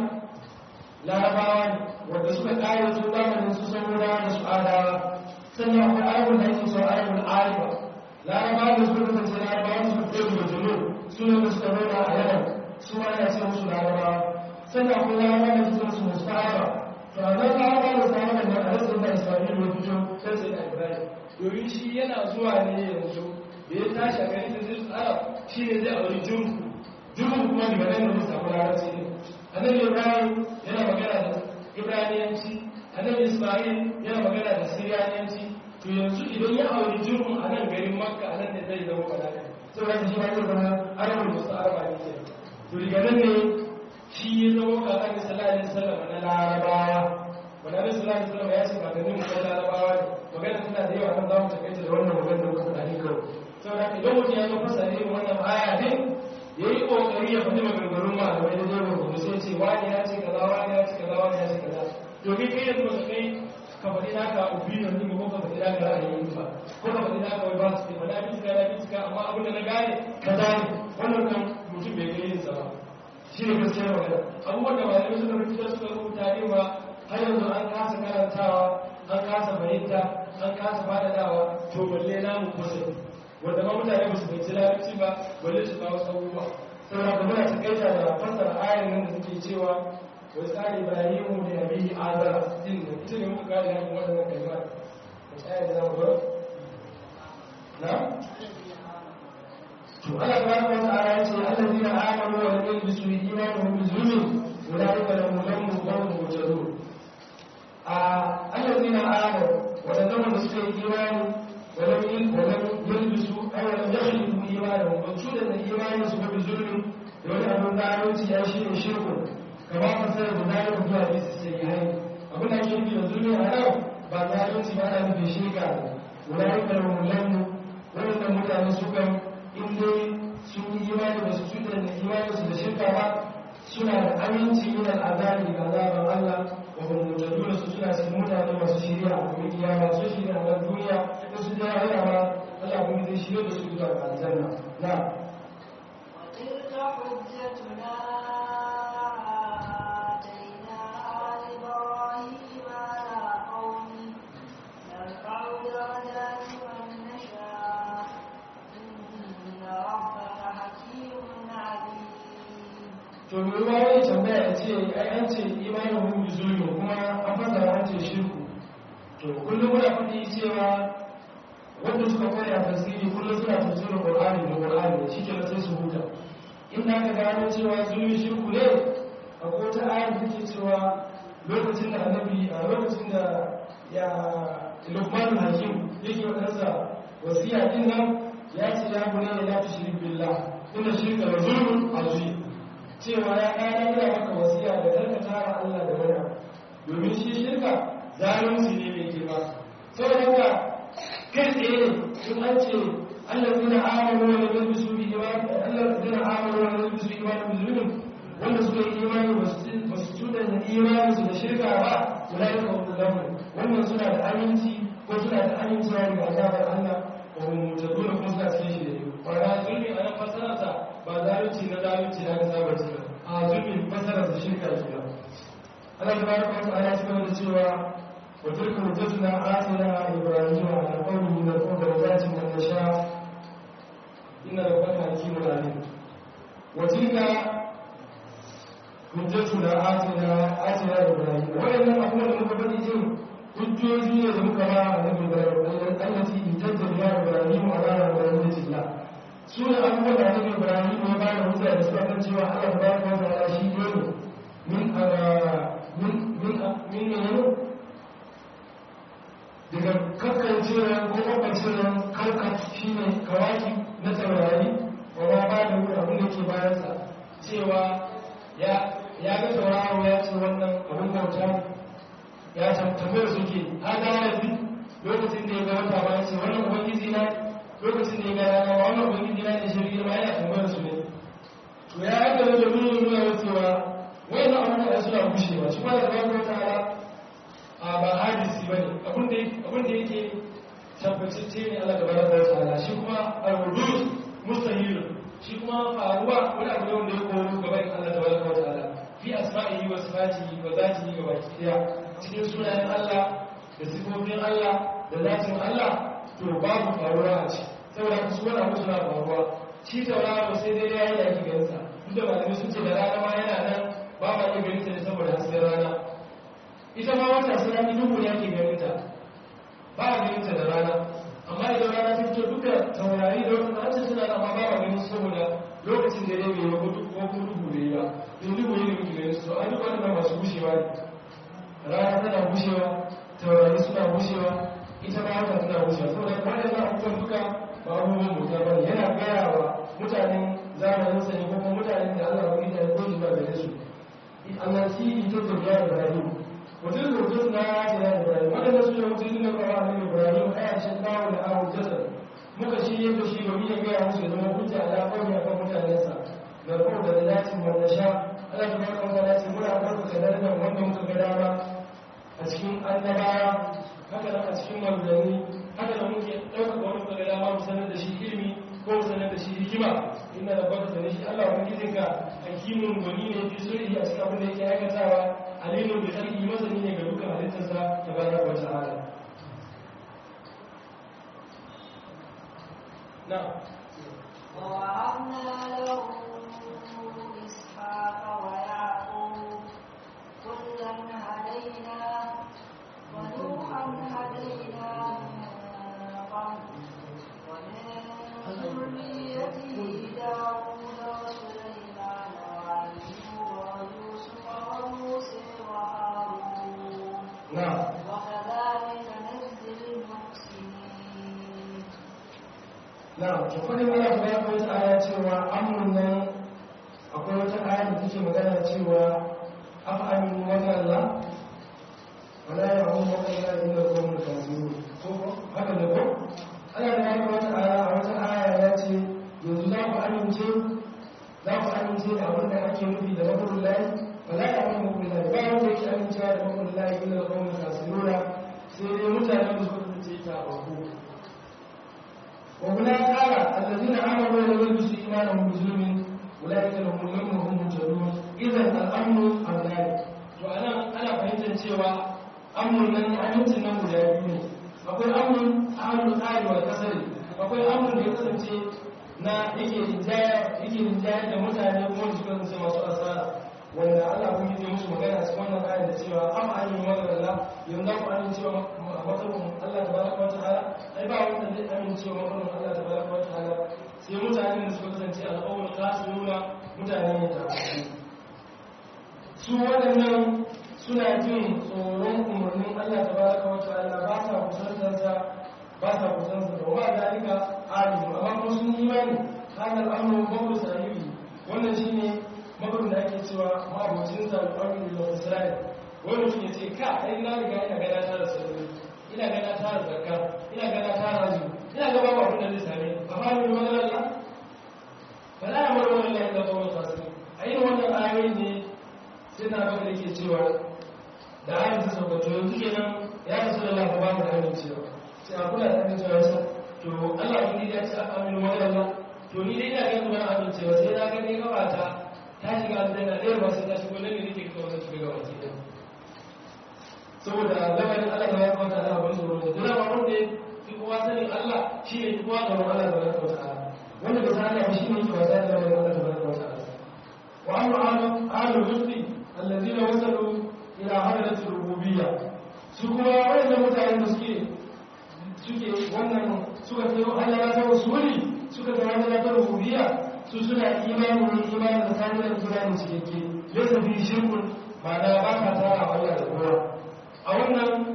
larabawa ne wanda suka kare su zamanin su saboda da su adawa sannan akwai arabul da ake cewa arabul ariba larabawa da suka kasance larabawa su fiye da julu suna da suka nuna a yawan su ma yana ce musu larabawa sannan akwai larabawa da suka su musu fa'aba to a nan larabawa da samun da a rasu da isra'ila ya fito sai sai da ibrahim domin shi yana zuwa ne yanzu da ya tashi a gari da zai tsara shi ne zai auri jurku jurku kuma daga nan da zai samu larabci ne annabi ibrahim yana magana da ibraniyanci annabi isma'il yana magana da siriyaniyanci to yanzu idan ya auri jurku a nan garin makka a nan ne zai zama balaka saboda shi ma zai zama arabul musu araba ne ke to daga nan ne shi ya zama kakan sallallahu alaihi wasallam na larabawa wanda alaihi sallallahu alaihi wasallam ya ce kakannin mu na larabawa ne magana tana da yawa nan za mu takaita da wannan magana da muka faɗa ne kawai saboda idan mutum ya zo fasa irin wannan aya ne ya yi ƙoƙari ya faɗi maganganun malamai da zai rubutu sai ce wani ya ce kaza wani ya ce kaza wani ya ce kaza domin kai yanzu ba kai ka faɗi naka opinion ɗin ko ka faɗi naka ra'ayin ba ko ka faɗi naka wai ba su ce ba na bincika na bincika amma abin da na gane kaza ne wannan kan mutum bai kai yinsa ba shi ne gaskiyar magana abubuwan da malamai suka rubuta suka rubuta ne ba har yanzu an kasa karantawa an kasa fahimta an kasa faɗaɗawa to balle namu kusa wanda ma mutane ba su fahimci larabci ba balle su kawo abubuwa saboda ba muna takaita da fassara ayan nan da suke cewa wa tsari ibrahimu da nabihi azara din da ita ne muka gane yakin waɗannan kalmar da ayan da zamu bar na to Allah subhanahu wa ta'ala ya ce allazina amanu wa lam yalbisu imanuhum bi zulmin ulaika lahum al-amnu wa hum muhtadun a allazina amanu wadannan wanda suka yi imani ولم يلبسوا أو لم يخلقوا إيمانهم وجودا الإيمان سبب بالظلم يقول أبو داود يا شيء شرك كما فسر ذلك في حديث السيئين أقول لك شرك الظلم أنا بعد ذلك أنا في شركة أولئك لهم الأمن ولن متى سكم إني sun yi imani ba su cutar da imaninsu da shirka ba suna da aminci min al'azabi ga azaban Allah wa hum mutaduna su suna cikin mutane masu shiriya a gobe kiyama su shiriya a duniya da su da rayuwa ma Allah kuma zai shirye da su zuwa ga aljanna na وتلك حجتنا آتيناها إبراهيم على قومه نرفع درجات من نشاء إن ربك حكيم عليم to me ruwa wani tambaya ya ce ai an ce imanin hun bi zulmi kuma an fasara an ce shirku to kullum muna faɗi cewa wanda suka koya tafsiri kullum suna tafsirin qur'ani da qur'ani shi ke sai su huta in da aka gano cewa zulmi shirku ne a kota ayar da ke cewa lokacin da annabi a lokacin da ya lukman hakim yake wadansa wasiya din nan ya ce ya gune ya la tushrik billah inna shirka la zulmun azim cewa ya ɗaya ina maka wasiya da karka tara Allah da wani domin shi shirka zalunci ne mai girma saboda haka kai tsaye ne in an ce Allah zina amanu wa lam yalbisu bi iman Allah zina amanu wa lam yalbisu bi iman bi zulmin wanda suka yi imani ba su cuta da imani su da shirka ba ulai ka hum lamun wannan suna da aminci ko suna da amincewa daga azabar Allah ko hum mutaduna kuma suna cikin shi da yau wala zulmi a nan fasararsa ba zalunci na zalunci na ga saba ce a zulmi fasararsa shirka ke Allah tabaraka wa ta'ala ya cigaba da cewa wa tilka hujjatuna atina ibrahima ala qawmihi narfa'u darajatin man nasha inna rabbaka hakimun alim wa tilka hujjatuna atina atina ibrahima wannan abubuwan da muka faɗi din hujjoji ne da muka ba annabi ibrahim allati intajja biha ibrahim ala rabbillahi su ne abubuwan da annabi ibrahim ya ba da hujja da suka kan cewa Allah tabaraka wa ta'ala shi ne min min min min ne daga kakkancewa ko kakkancewa karkat shi ne kawaki na taurari wa ba ba da wuri abin da ke bayansa cewa ya ya ga tauraro ya ce wannan abin bauta ya tambayar suke an gane duk lokacin da ya ga wata ba ya ce wannan ubangiji na lokacin da ya ga rana ba wannan ubangiji na ne shirgi ma yana tambayar su ne to ya haka da nuna nuna cewa wayannan abubuwa suna gushewa shi ba da tabaraka wa ta'ala a ba hadisi bane abin da abin da yake tabbatacce ne Allah tabaraka wa ta'ala shi kuma al-wujud mustahil shi kuma faruwa wani abu ne wanda ya koyo gaban Allah tabaraka wa ta'ala fi asma'ihi wa sifatihi wa zatihi ga baki daya cikin sunayen Allah da sifofin Allah da zatin Allah to babu faruwa a ci saboda su wani abu suna faruwa shi tauraro sai dai ya yi da ake ganin sa duk da malamai sun ce da rana ma yana nan ba ma iya ganin ta ne saboda hasken rana ita ma wata sai rani duhu ne ake ganin ta ba a ganin ta da rana amma idan rana ta fito duka taurari da wata an ce suna amma ba ma ganin saboda lokacin da ne bai yi ko kuma duhu ne ba in duhu ne muke ganin su an duk wannan masu gushewa ne rana tana gushewa taurari suna gushewa ita ma wata tana gushewa saboda waɗannan abubuwan duka ba abubuwan mutum ba ne yana gaya wa mutanen zamaninsa ne ko kuma mutanen da Allah wani da ya koyi ba gare su annasi ita da biya Ibrahim wajen rubutun na ya da Ibrahim waɗanda su ne mutum da kawo annabi Ibrahim a yashin kawo da awon jasar muka shi yadda shi domin ya gaya musu zama hujja ala kawai akan mutanensa da kuma da lalatin wanda sha Allah ta baka wata lati muna ɗaukaka darajar wanda muka ga dama a cikin annabawa haka nan a cikin manzanni haka nan muke ɗaukaka wani muka ga dama mu sanar da shi ilimi ko mu sanar da shi hikima inna da baka sanar shi Allah wani gizinka hakimin gwani ne fi sulhi a cikin abin da yake aikatawa alimin da sarki masani ne ga dukkan halittarsa ta baraka wa ta'ala na ووهبنا له إسحاق ويعقوب كلا هدينا ونوحا هدينا من قبل ومن ذريته داود وسليمان وأيوب ويوسف وموسى وهارون na وكذلك نجزي المحسنين na to kudin Allah ta baka wata aya cewa amun nan akwai wata aya da take magana cewa afa aminu wa Allah wala ya hum wa illa inda qawmul kafirun ko ko haka ne ko Allah da baka wata aya a wata aya ya ce yanzu za ku amince za ku amince da abin da ake nufi da mabrul lahi wala ya hum wa illa ba wanda yake amincewa da mabrul lahi illa qawmul kafirun sai dai mutanen da suka tsaye ta bako وهنا قال الذين امنوا ولم يلبسوا ايمانهم بظلم اولئك لهم الامن وهم مهتدون اذا الامن امنان to anan ana fahimtar cewa amrun nan amincin nan guda biyu ne akwai amrun amrun tsari wa kasari akwai amrun da ya kasance na yake rinjaya yake rinjaya da mutane kuma da suka kasance masu asara wanda Allah kun yi musu magana a cikin wannan ayat da cewa am ayyun wa Allah yanzu za ku amincewa makarin Allah tabaraka wa ta'ala ai ba wanda zai amincewa makarin Allah tabaraka wa ta'ala sai mutanen da suka kasance al'awul nuna mutane ne ta su waɗannan suna jin tsoron umarnin Allah tabaraka wa ta'ala ba sa kusantarsa ba sa kusantarsa da wa zalika alimu amma kuma sun yi imani hanar amru babu sahibi wannan shine magarin da ake cewa ma'abocin sa al'amru da isra'il wani mutum ya ce ka ai na riga ina gana ta da sarari ina gana ta da zakka ina gana ta da azumi ina ga babu abin da zai same ni amma ni maganar Allah ba za a mara wannan layin da kawai tasiri a yin wannan ayoyi ne sai na baka da ke cewa da ayin ta sauka to yanzu kenan ya rasu da lafa ba mu da amincewa sai a kula da amincewa yasa to Allah ya ya ce aka aminu wani Allah to ni dai ina ganin wani amincewa sai na gani gabata ta shiga aljanna ɗaya ba sai ta shigo nan ne nake kawai ta shiga gaba ke nan saboda lamarin Allah da ya kwanta da abin tsoro ne dole ba wanda ya fi kowa sanin Allah shi ne fi kowa gaban Allah da ya kwanta wanda ba san Allah shi ne ke wasa da lamarin Allah da ya kwanta wa amma alu alu rusul allazina wasalu ila hadratir rububiyya su kuma wannan mutanen da suke suke wannan suka kai Allah ta wasuli suka kai Allah ta rububiyya su suna imani ne imani da sanin da imani cikakke laysa fi shirkun ba da ba ka tara Allah da kowa a wannan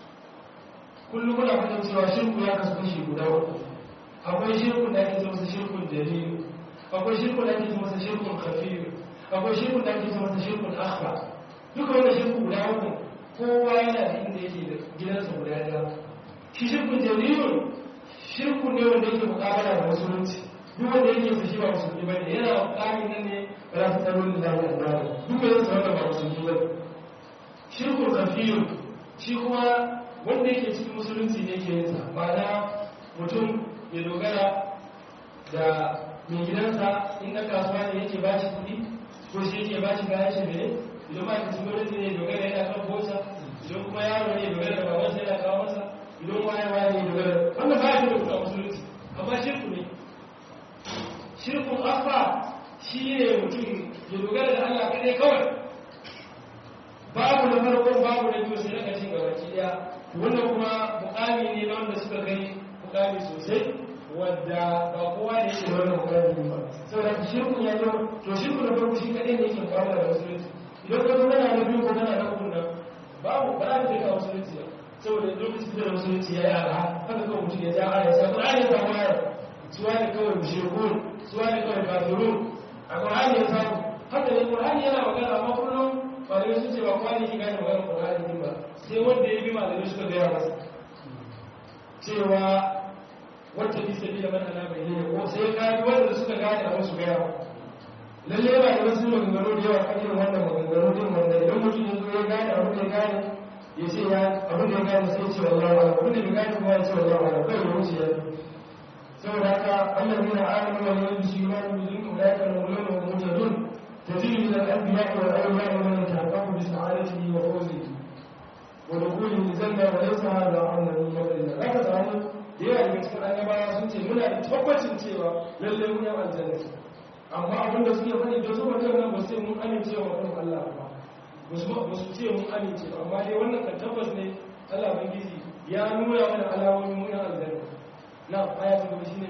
kullum muna fadin cewa shirku ya kasu kashi guda uku akwai shirkun da ake ce masa shirkun dalilu akwai shirkun da ake ce masa shirkun kafiru akwai shirkun da ake ce masa shirkun akhba duka wannan shirku guda uku kowa yana da inda yake da gidansa guda ɗaya shi shirkun dalilu shirku ne wanda yake mukabala da musulunci duk wanda yake sa shi ba musulmi ba ne yana mukamin nan ne ba za su tsaro da lafiya da duk wanda yake wanda ba musulmi ba ne shirkun kafiru shi kuma wanda yake cikin musulunci ne ke yinsa ba na mutum ya dogara da mai gidansa in ɗan kasuwa ne yake ba shi kuɗi ko shi yake ba shi kayan shi ne idan ma cikin gwamnati ne dogara yana kan bosa idan kuma yaro ne dogara da babansa yana kawo masa idan waye waye ne dogara wannan ba shi da kuɗa musulunci amma shirku ne shirkun afa shi ne mutum ya dogara da Allah kaɗai kawai babu na farkon babu na biyu sai na ƙarshen gabaki ɗaya wannan kuma mukami ne na wanda suka kai mukami sosai wadda ba kowa ne yake da wannan mukami ba saboda shirkun ya zo to shirkun na farko shi kaɗai ne yake mukamala da musulunci idan ka zo kana na biyu ko kana na uku nan babu ba za ka kai ka musulunci ba saboda lokacin da musulunci ya yi ara haka kawai mutum ya ja aya sai Qur'ani ya samu aya suwa ne kawai mushrikun suwa ne kawai kafirun a Qur'ani ya samu haka ne Qur'ani yana magana amma kullum malamai sun ce ba kowa ne ke gane maganar Qur'ani din ba sai wanda ya bi malamai suka gaya masa cewa wata bi sabi da mana bai ne ko sai ka bi wanda suka gane a wasu gaya lalle ba da wasu maganganu da yawa kan irin wannan maganganu din wanda idan mutum ya zo ya gane abin da ya gane ya ce ya abin da ya gane sai ce wallahu ala abin da ya gane kuma ya ce wallahu ala kai ya wuce ya saboda haka Allah ne na alamu wa ne bisu imanu bi dun ulaika al-mulun wa mutadun تزيد من الأنبياء والأولياء من يتحقق بسعادته وفوزه ودخوله الجنة وليس هذا عنا من فضل الله لا تسألوا da yawa daga cikin annabawa sun ce muna da tabbacin cewa lallai mun yawan aljanna amma abin da suke faɗi da su mutum nan ba sai mun amince wa kan Allah ba ba su ce mun amince ba amma dai wannan kan tabbas ne Allah bangiji ya nuna mana alamomin mun aljanna na aya ta gaba shine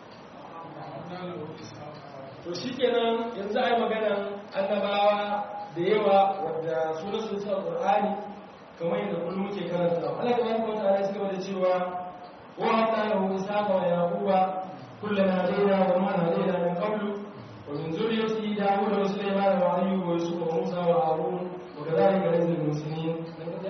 to shi kenan yanzu a yi maganan annabawa da yawa wadda suna sun sa ƙur'ani kamar yadda kullum muke karanta Allah ta baraka wata ala suka da cewa wa hatta lahu isaqa wa yaquba kullana hadaina wa ma hadaina min qablu wa min zurriyyati dawud wa sulaiman wa ayyub wa yusuf wa musa wa harun wa kadhalika najzil muslimin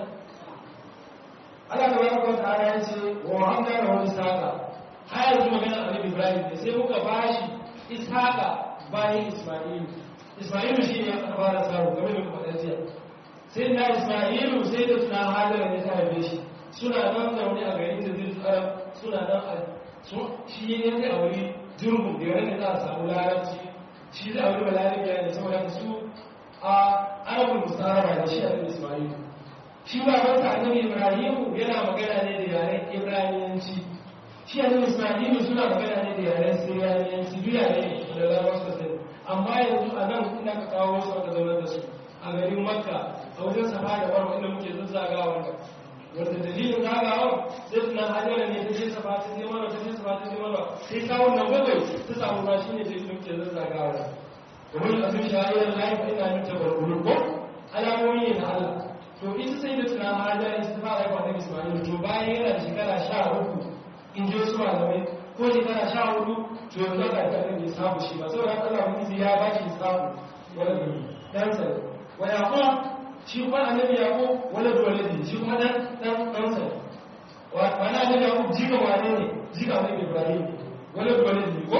Allah ta baraka wata ala ya ce wa hatta lahu isaqa har yanzu maganar annabi Ibrahim ne sai muka bashi ishaqa bayan Ismailu. Ismailu shi ne aka fara samu game da kuma jiya. Sai na Ismailu sai da suna hajjara ne ta haife shi. Suna nan zaune a garin da zai tsara suna nan a shi ne zai auri jirgin da yawon da za a samu larabci. Shi zai auri balarabiya ne saboda su a arabul musaraba da shi a Ismailu. Shi ba wata annabi Ibrahimu yana magana ne da yaren Ibraniyanci. Shi annabi Ismailu suna magana ne da yaren Siriyaniyanci duk yare ne da larabawa suka sani amma yanzu a nan ina ka kawo su aka zaunar da su a garin makka a wajen safa da marwa inda muke zazzagawa da wanda dalilin zagawa sai suna hajjara ne ta je safa ta je marwa ta je safa ta je marwa sai kawun nan bakwai ta samu ba shi ne dalilin muke zazzagawa da domin a sun shahayar laifin ina yin tabarkulu ko alamomi ne na Allah to ita sai da tuna hajjara ita ta fara haifa annabi ismail to bayan yana da shekara sha uku in ji wasu malamai ko shekara sha hudu to yanzu aka haifa annabi isaku shi ba saboda haka Allah ubangiji ya ba shi isaku wala gani dan sa wa yaqub shi kuma annabi yaqub wala waladi shi kuma dan dan dan sa wa ana annabi yaqub jika wane ne jika annabi ibrahim wala waladi ko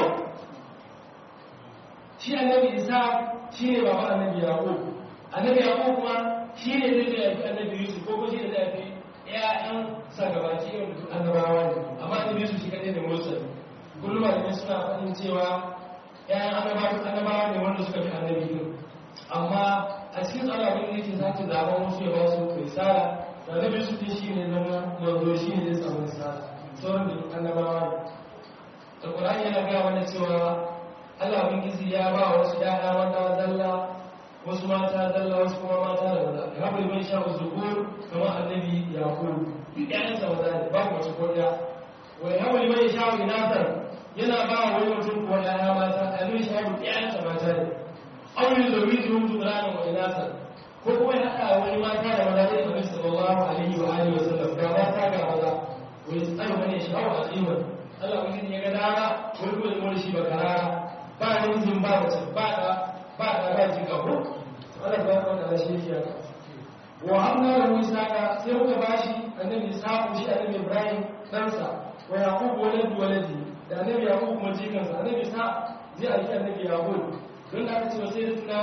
shi annabi isa shi ne baba annabi yaqub annabi yaqub kuma shi ne zai da yafi annabi yusuf ko kuma shi ne zai yafi ƴaƴan sa gabaki irin duk annabawa ne amma annabi yusuf shi kadai ne mursal kullum malamai suna faɗin cewa ƴaƴan annabawa annabawa ne wanda suka fi annabi din amma a cikin al'amarin da yake sake zaben wasu ya ba su risala da annabi yusuf din shi ne zama manzo shi ne zai samu risala sauran da duk annabawa ne da ƙur'ani yana gaya mana cewa Allah ubangiji ya ba wasu ƴaƴa mata zalla wasu mata zalla wasu kuma mata da maza ya haɓa liman sha zukur kamar annabi yaqub duk ƴaƴansa maza ne babu mace ko ɗaya wa ya haɓa liman sha inasan yana ba wa wani mutum ko ƴaƴa mata annabi sha ƴaƴansa mata ne aure da wiji hun tudrana wa inasan ko kuma ya haɗa wani mata da maza ne annabi sallallahu alaihi wa alihi wa sallam ga mata ga maza wa yas'alu man yasha'u aliman Allah ubangiji ya ga dama wani kuma da mulki ba karara ba namijin ba mace ba da ba da ba jika ko Allah ba ka da shi ya wa hamna da isaka sai muka bashi annabi isaka shi annabi ibrahim ɗansa wa yaqub walad waladi da annabi yaqub kuma jikansa annabi sa zai aiki annabi yaqub don da aka ce wa sai tuna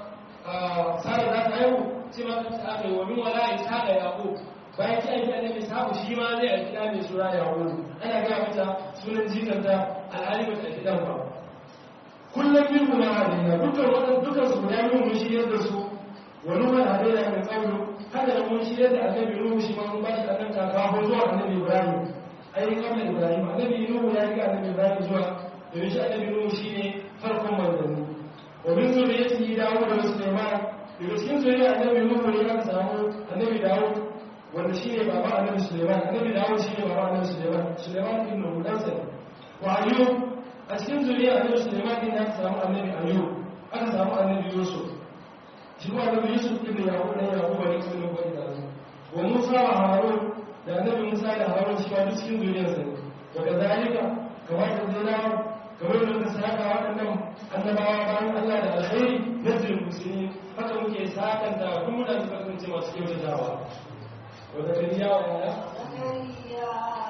sara za ta haihu sai ma ta aka yi wa min wala isaka yaqub bayan ki aiki annabi isaka shi ma zai aiki da mai sura yaqub ana ga mata sunan jikanta alhali ba ta aiki dan ba kullum min kuma hadina dukkan wadan dukkan su guda biyu mun shirye da su wa nuhu hadina min qablu haka da mun shirye da annabi nuhu shi ma mun bashi akan kaka zuwa annabi ibrahim ai kabla ibrahim annabi nuhu ya riga annabi ibrahim zuwa domin shi annabi nuhu shine farkon manzanni wa min zuriyatihi dawud da sulaiman daga cikin zuriyar annabi nuhu ne aka samu annabi dawud wanda shine baba annabi sulaiman annabi dawud shine baba annabi sulaiman sulaiman ibn hudansa wa ayyub a cikin zuriya annabi Sulaiman din aka samu annabi Ayyub aka samu annabi Yusuf shi kuma annabi Yusuf ibn Yaqub ne Yaqub ne kuma ko da wa Musa wa Harun da annabi Musa da Harun shi ma duk cikin zuriyar sa wa kazalika kamar da dina kamar da ka saka waɗannan annabawa bayan Allah da alkhairi nazil muslimin haka muke sakanta kuma da suka kasance masu kyautatawa wa zakariya wa yahya زكريا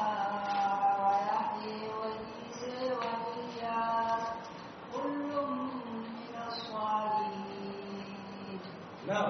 ويحيى وعيسى وإياس كل من الصالحين na'am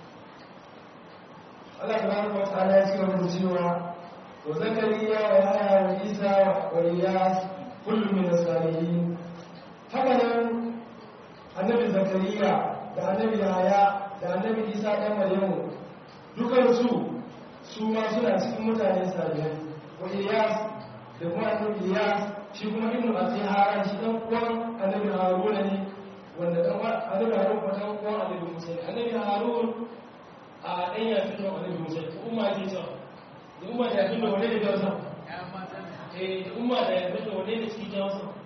Allah tabaraka wa ta'ala ya cigaba da cewa wa zakariya wa yahya wa isa wa ilyas kullu min as-salihin haka nan annabi zakariya da annabi yahya da annabi isa dan maryamu dukan su su ma suna cikin mutane salihai wa ilyas da kuma annabi ilyas shi kuma ibnu asiharan shi dan uwan annabi haruna ne wanda dan uwan annabi harun ko dan uwan annabi musa ne annabi harun a ɗan yafin da annabi musa ne umma ke cewa da umma da yafin da wane ne jawo sa eh da umma da yafin da wane ne cikin jawo sa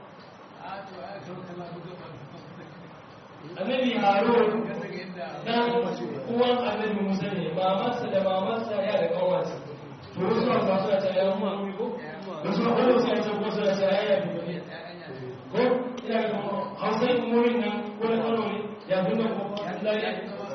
annabi harun dan uwan annabi musa ne mamarsa da mamarsa ya da kawarsa to wasu ma ba su ta ya umma ko wasu ma wani sai ta ko su ta ya ya fi ko ina ga hausa umurin nan wani kano ne ya fi nan ko Allah ya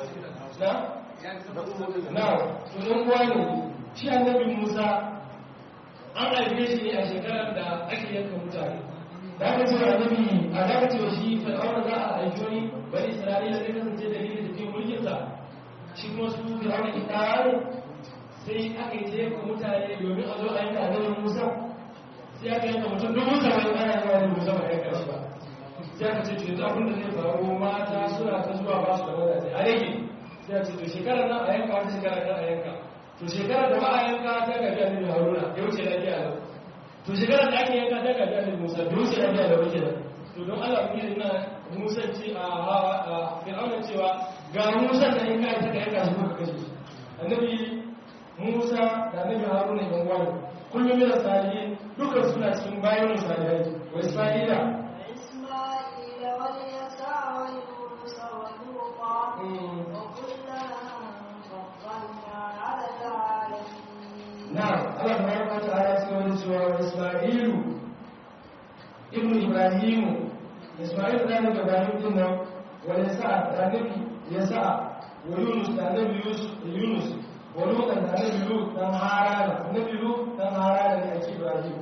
na na to dan uwa ne shi annabi musa an haife shi ne a shekarar da ake yanka mutane da aka ce annabi a da aka ce shi fir'auna za a haifi wani bani isra'ila zai kasance dalilin da ke mulkinsa shi kuma su fir'auna ita ne sai aka yi jefa mutane domin a zo a yanka annabi musa sai aka yanka mutum dubu saba'in ana yawa da musa ba yanka shi ba sai aka ce to yanzu abin da zai faru mata suna ta zuwa ba su da mazaje a rage sai aka ce to shekarar nan a yanka wata shekara kan a yanka to shekarar da ba a yanka ta gaji annabi haruna ya wuce lafiya lau to shekarar da ake yanka ta gaji annabi musa bai wuce lafiya lau kenan to don allah ku yi na musa ce a fir'auna cewa ga musa da yanka ita ka yanka shi ko ka kashe shi annabi musa da annabi haruna yan wani kullum yana salihin dukkan suna cikin bayan salihai wa isra'ila وإسماعيل واليسع ويونس ولوطا وكلا فضلنا isma'ilu ibn ibrahimu isma'il da annabi ibrahim din nan wa yasa da annabi yasa wa yunus da annabi yunus wa lut da annabi lut dan harana annabi lut dan harana ne ake ibrahim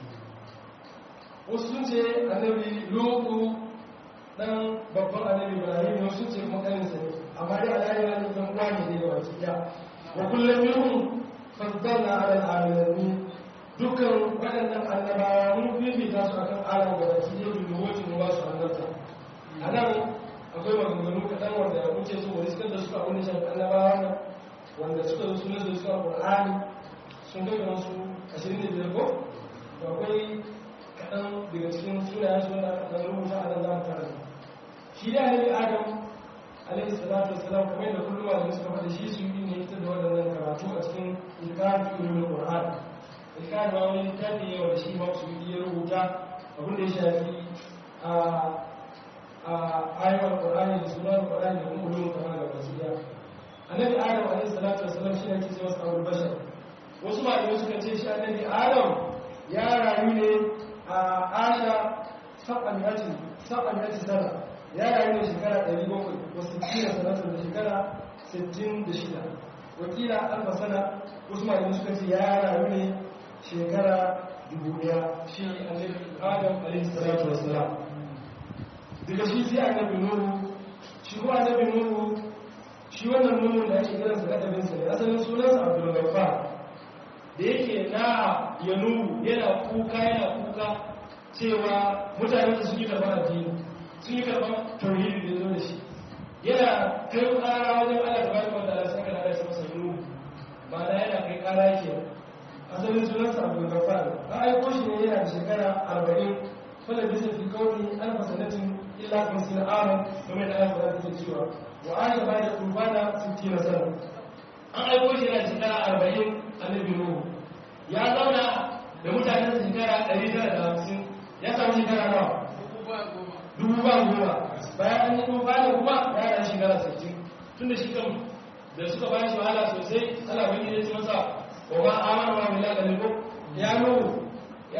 wasu sun ce annabi lutu dan babban annabi ibrahim ne wasu sun ce kuma kaninsa ne amma dai alayi na ne dan uwa ne dai gaba cikin wa kullum minhum faddalna ala al-alamin dukkan waɗannan annabawa mun fifita su akan alam da baki ɗaya bin nuwoti mu ba su annabta a nan akwai maganganu kaɗan wanda muke so wani suka da suka wani shan annabawa nan wanda suka zo sunan da suka ƙur'ani sun kai kamar su ashirin da biyar ko to akwai kaɗan daga cikin sunayen su wanda aka rubuta a nan za mu karanta shi da annabi adam alaihi salatu wassalam kamar yadda kullum malamai suka faɗa shi su yi ne fitar da waɗannan karatu a cikin ilkafi ilimin qur'ani ilkafi ma wani littafi ne wanda shi ma su yi ya rubuta abin da ya shafi a a ayyukan qur'ani da sunan qur'ani da kuma ulumin kamar da basu ya annabi adam alaihi salatu wassalam shi ne ake cewa sabul bashar wasu malamai suka ce shi annabi adam ya rayu ne a asha saban yati saban yati sana ya rayu ne shekara 700 wasu kira sanatun da shekara 66 wakila alfa sana wasu malamai suka ce ya rayu ne shekara 1000 shi annabi adam alaihi salatu wassalam daga shi sai annabi nuhu shi ko annabi nuhu shi wannan nuhu da ake kiransa kadabinsa ne asalin sunansa abdul ghaffar da yake na ya nuhu yana kuka yana kuka cewa mutane da sun yi karɓar addini sun yi karɓar tauhidi da zo da shi yana kai ƙara wajen Allah da barka da Allah saka da shi masa nuhu ba da yana kai ƙara yake asalin sunansa abdul ghaffar an aiko shi ne yana da shekara arba'in fala bisa fi kauni alfa sanatin illa kamsin aman game da ayat da take cewa wa aisha ba da tufana 60 sana an aiko shi yana shekara 40 annabi nuhu ya zauna da mutanen shekara 950 ya samu shekara nawa dubu ba goma bayan an yi tufana kuma ya da shekara 60 tun da shi kan da suka bayan shi wahala sosai ana wani ya ce masa wa ba amana wa billahi da ya nuhu ya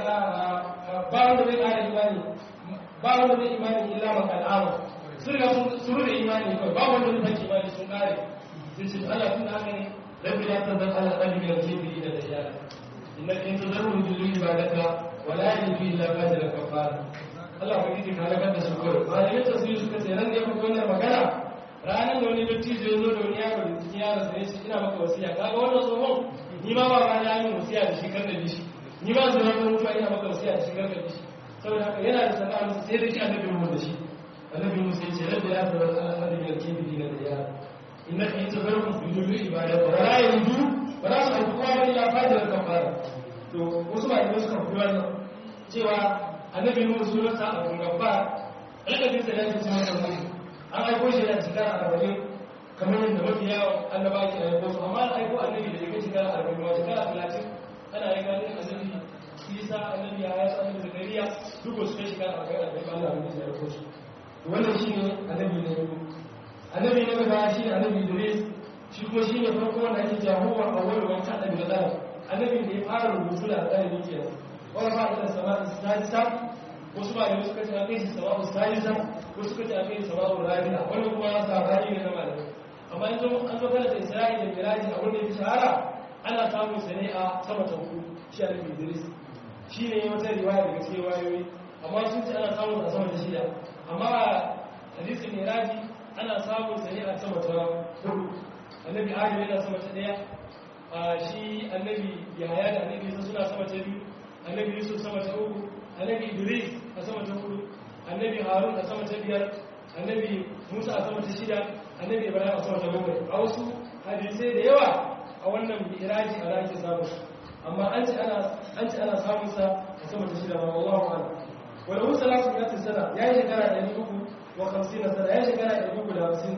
ba wanda zai kare imani ba wanda zai imani illa man al'ama sun riga sun rufe imani kawai ba wanda zai sake imani sun kare sai ce Allah tun haka ne rabbi la tazal ala qalbi wal jibri da dajjal innaka in tazarru bil ibadaka wa la yajidu illa fajra kafara Allah ba kike halakar da su kawai malamin tafsiri suka ce ran da ya wannan magana ranar da wani dattijo ya zo da wani yaro da cikin yaro sai ce ina maka wasiya kaga wannan tsohon ni ma ba ba na yi wasiya da shi kar da shi ni ba su zama mutuwa ina maka wasiya da shi kar da shi saboda haka yana da sana'a musu sai da shi annabi mu da shi annabi mu sai ce rabbi ya tabar al-ardi bil kibri na da ya innaka yatabarru bi dulli ibadati wa la yajidu wa la su kuma ba illa fadar kafara to wasu ba ne suka fi wannan cewa annabi mu sunansa abu gabba alƙalin sa da yake cewa kan an aiko shi da shekara arba'in kamar yadda mafi yawan annaba ke aiko su amma an aiko annabi da yake shekara arba'in ma shekara talatin ana aika ne annabi isa annabi ya yasa annabi zakariya duk wasu kai shiga a kai annabi Allah ne ya yarko su wannan shine annabi ne annabi ne gaba shine annabi Idris shi kuma shine farko wanda ake cewa huwa awwal wa kada bil qalam annabi ne ya fara rubutu da qalami kenan wala ba da sama'a sadisa wasu ba da suka ce akai shi sama'u sadisa wasu suka ce akai sama'u rabi'a wannan kuma sabani ne na malamai amma in an zo kana da Isra'i da Miraji a wanda ya shahara ana samun sa ne a sama ta hudu shi annabi Idris shi ne wata riwaya daga cikin wayoyi amma sun ce ana samun a sama ta shida amma hadisin miraji ana samun sa ne a sama ta hudu annabi adam yana sama ta daya a shi annabi yahaya da annabi isa suna sama ta biyu annabi yusuf sama ta uku annabi idris a sama ta hudu annabi harun a sama ta biyar annabi musa a sama ta shida annabi ibrahim a sama ta bakwai a wasu hadisai da yawa a wannan miraji a rake samun amma an ce ana samun sa a sama ta shida ba wallahu ala wala hu salatu mi'atin sana ya yi shekara ɗari uku wa hamsin na sana ya yi shekara ɗari uku da hamsin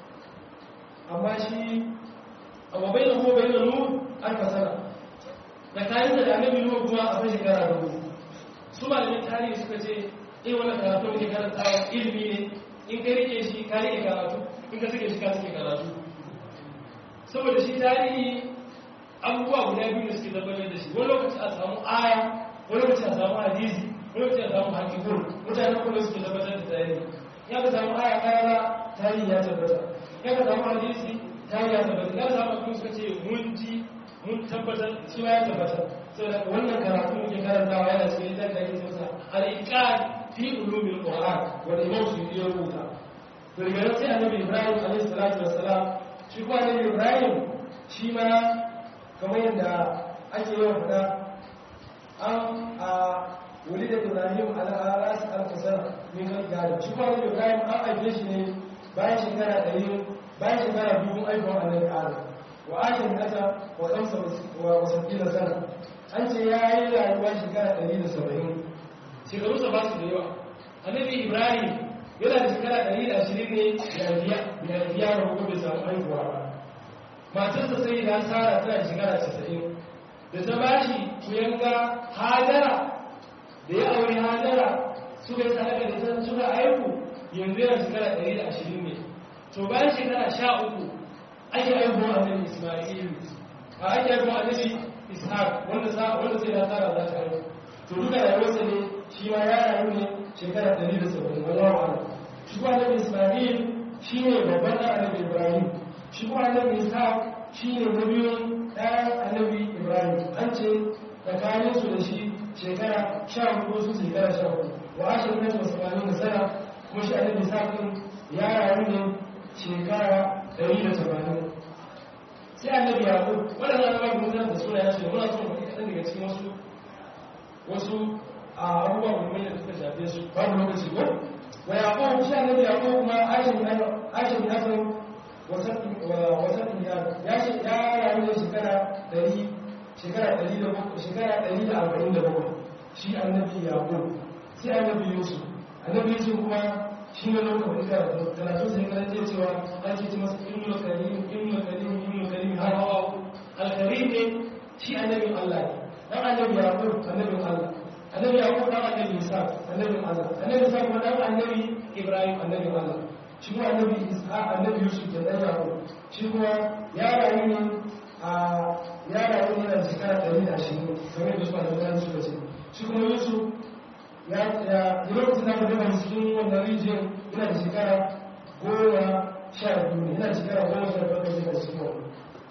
amma shi amma bai da kuma bai da nu alfa sana da kayan da annabi nuhu kuma a bai shekara da hudu su malamin tarihi suka ce eh wannan karatu ne karantawa ilimi ne in ka rike shi ka rike karatu in ka suke shi ka suke karatu saboda shi tarihi abubuwa guda biyu da suke tabbatar da shi wani lokaci a samu aya wani lokaci a samu hadisi wani lokaci a samu hakikun mutane kuma suke tabbatar da tarihi ya ka samu aya karara tarihi ya tabbata ya ka samu hadisi tarihi ya tabbata ya ka samu kuma suka ce mun ji mun tabbatar shi ma ya tabbata saboda wannan karatu muke karantawa yana cikin littafin da ake cewa al-iqad fi ulumil qur'an wanda imam su yi rubuta to daga nan sai annabi ibrahim alaihi salatu wassalam shi kuma annabi ibrahim shi ma kamar yadda ake yawan faɗa an a wuli da ibrahim ala rasu alfasar min kan gada shi kuma annabi ibrahim an aike shi ne bayan shekara ɗari bayan shekara biyu aikon annabi adam wa ashin kasa wa ɗansa wa wasafina sana an ce ya yi rayuwa shekara ɗari da saba'in shekaru sa ba su da yawa annabi ibrahim yana da shekara ɗari da ashirin ne ya biya da hukun bai samu haihuwa ba matarsa sai da tsara tana shekara casa'in da ta ba shi kuyanga hajara da ya aure hajara suka yi sadaka da ta suka haihu yanzu yana shekara ɗari da ashirin ne to bayan shekara sha uku ake haihuwa annabi ismailu a ake haihuwa annabi ishaq wanda sai da tsara za ta haihu to duka rayuwarsa ne shi ma ya rayu ne shekara 170 wallahu a'lam shi kuma annabi Isma'il shi ne babban ɗan annabi Ibrahim shi kuma annabi Ishaq shi ne na biyun ɗayan annabi Ibrahim an ce tsakanin su da shi shekara sha hudu su shekara sha hudu wa ashirin na wasu kwanin da sana kuma shi annabi Ishaq ɗin ya rayu ne shekara 180 sai annabi Yaqub waɗannan annabawa mun da suna ya ce muna son mu kaɗan daga cikin wasu wasu a abubuwa muhimmai da suka shafe su babu lokaci ko wa yaqub shi annabi yaqub kuma aishin aishin hasan wasan ya ya shi ya rayu da shekara 100 shekara 100 shekara 147 shi annabi yaqub sai annabi yusuf annabi yusuf kuma shi ne lokacin da karatu sai kana ce cewa an ce masa ibnu karim ibnu karim ibnu karim har hawa al-karim ne shi annabin Allah ne dan annabi yaqub annabin Allah annabi yaqub dan annabi isa annabin Allah annabi isa kuma dan annabi ibrahim annabin Allah shi kuma annabi isa annabi yusuf da dan yaqub shi kuma ya rayu ne a ya rayu ne da shekara 120 kamar da su ba da su ce shi kuma yusuf ya ya lokacin da mutum a cikin wannan rijiyar yana da shekara goma sha biyu ne yana da shekara goma sha biyu da shekara cikin wannan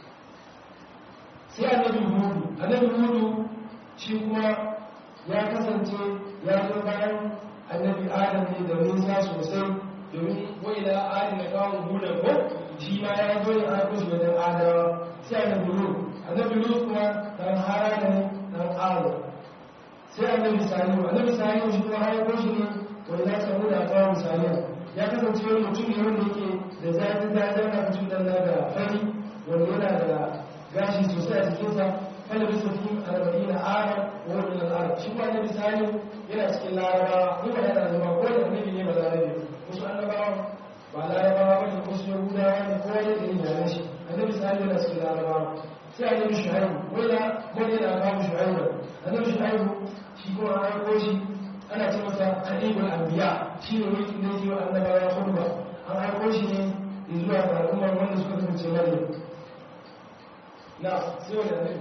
sai annabi hudu annabi hudu shi kuma ya kasance ya zo bayan annabi adam ne da nisa sosai domin wai da adam na kawo hudan ko shi ma ya zo ya aiko shi wajen adawa sai annabi hudu annabi hudu kuma dan hara ne dan aro sai annabi salihu annabi salihu shi kuma aiko shi ne wai ya samu da kawo salihu ya kasance wani mutum ne wanda yake da zafi zafi na mutum dan da fari wanda yana da gashi sosai a jikinsa kada bisa fi arba'in na arab wa wani na arab shi kuma annabi sani yana cikin larabawa ko ba yana zama ko da annabi ne ba larabe wasu annabawa ba larabawa ba ne ko su yahudawa ne ko wani da yin yaren shi annabi sani yana cikin larabawa sai annabi shu'aibu wai na wani yana kawo shu'aibu annabi shu'aibu shi kuma an aiko shi ana ce masa kadibul anbiya shi ne wani ne yi wa annabawa khutba an aiko shi ne zuwa ga al'ummar wanda suka kasance maryam na sai wani annabi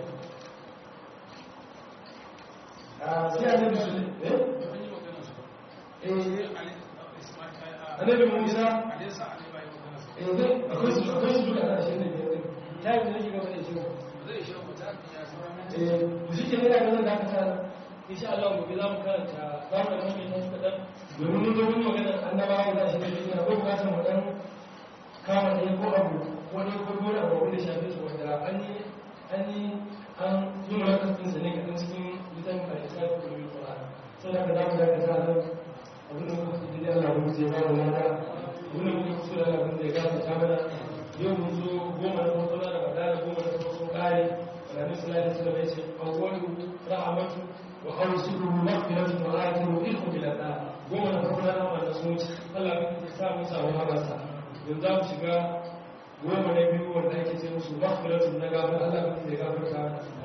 a sai annabi su eh eh annabi musa eh dai akwai su akwai su duka da shi ne biyar ta yi da nake gaba da cewa eh ku shi ke ne da ganin da aka sa insha Allah gobe za mu karanta za mu da mai nan kadan domin mun zo mun magana annabawa da shi ne ina ko bukatar mu dan kama ɗaya ko abu wani ko dole abu wanda shafe su wanda an yi an yi an yi mulakan ɗin sa ne kaɗan cikin littafin kalisa da kuma yi ƙwara sau da ka za mu da ka sa nan abin da muka fi da Allah mun zai ba mu lada abin da muka fi da Allah mun zai gafa ta mana yau mun zo goma na farko na da da goma na farko sun ƙare alamin sallallahu alaihi wasallam ya ce awwalu rahmatu wa awsuruhu maghfiratu wa akhiru ilmu bil ada goma na farko na da sun wuce Allah ya sa mu samu habarsa yanzu za mu shiga goma na biyu wanda ake ce musu maghfiratun na gafar Allah ba zai gafarta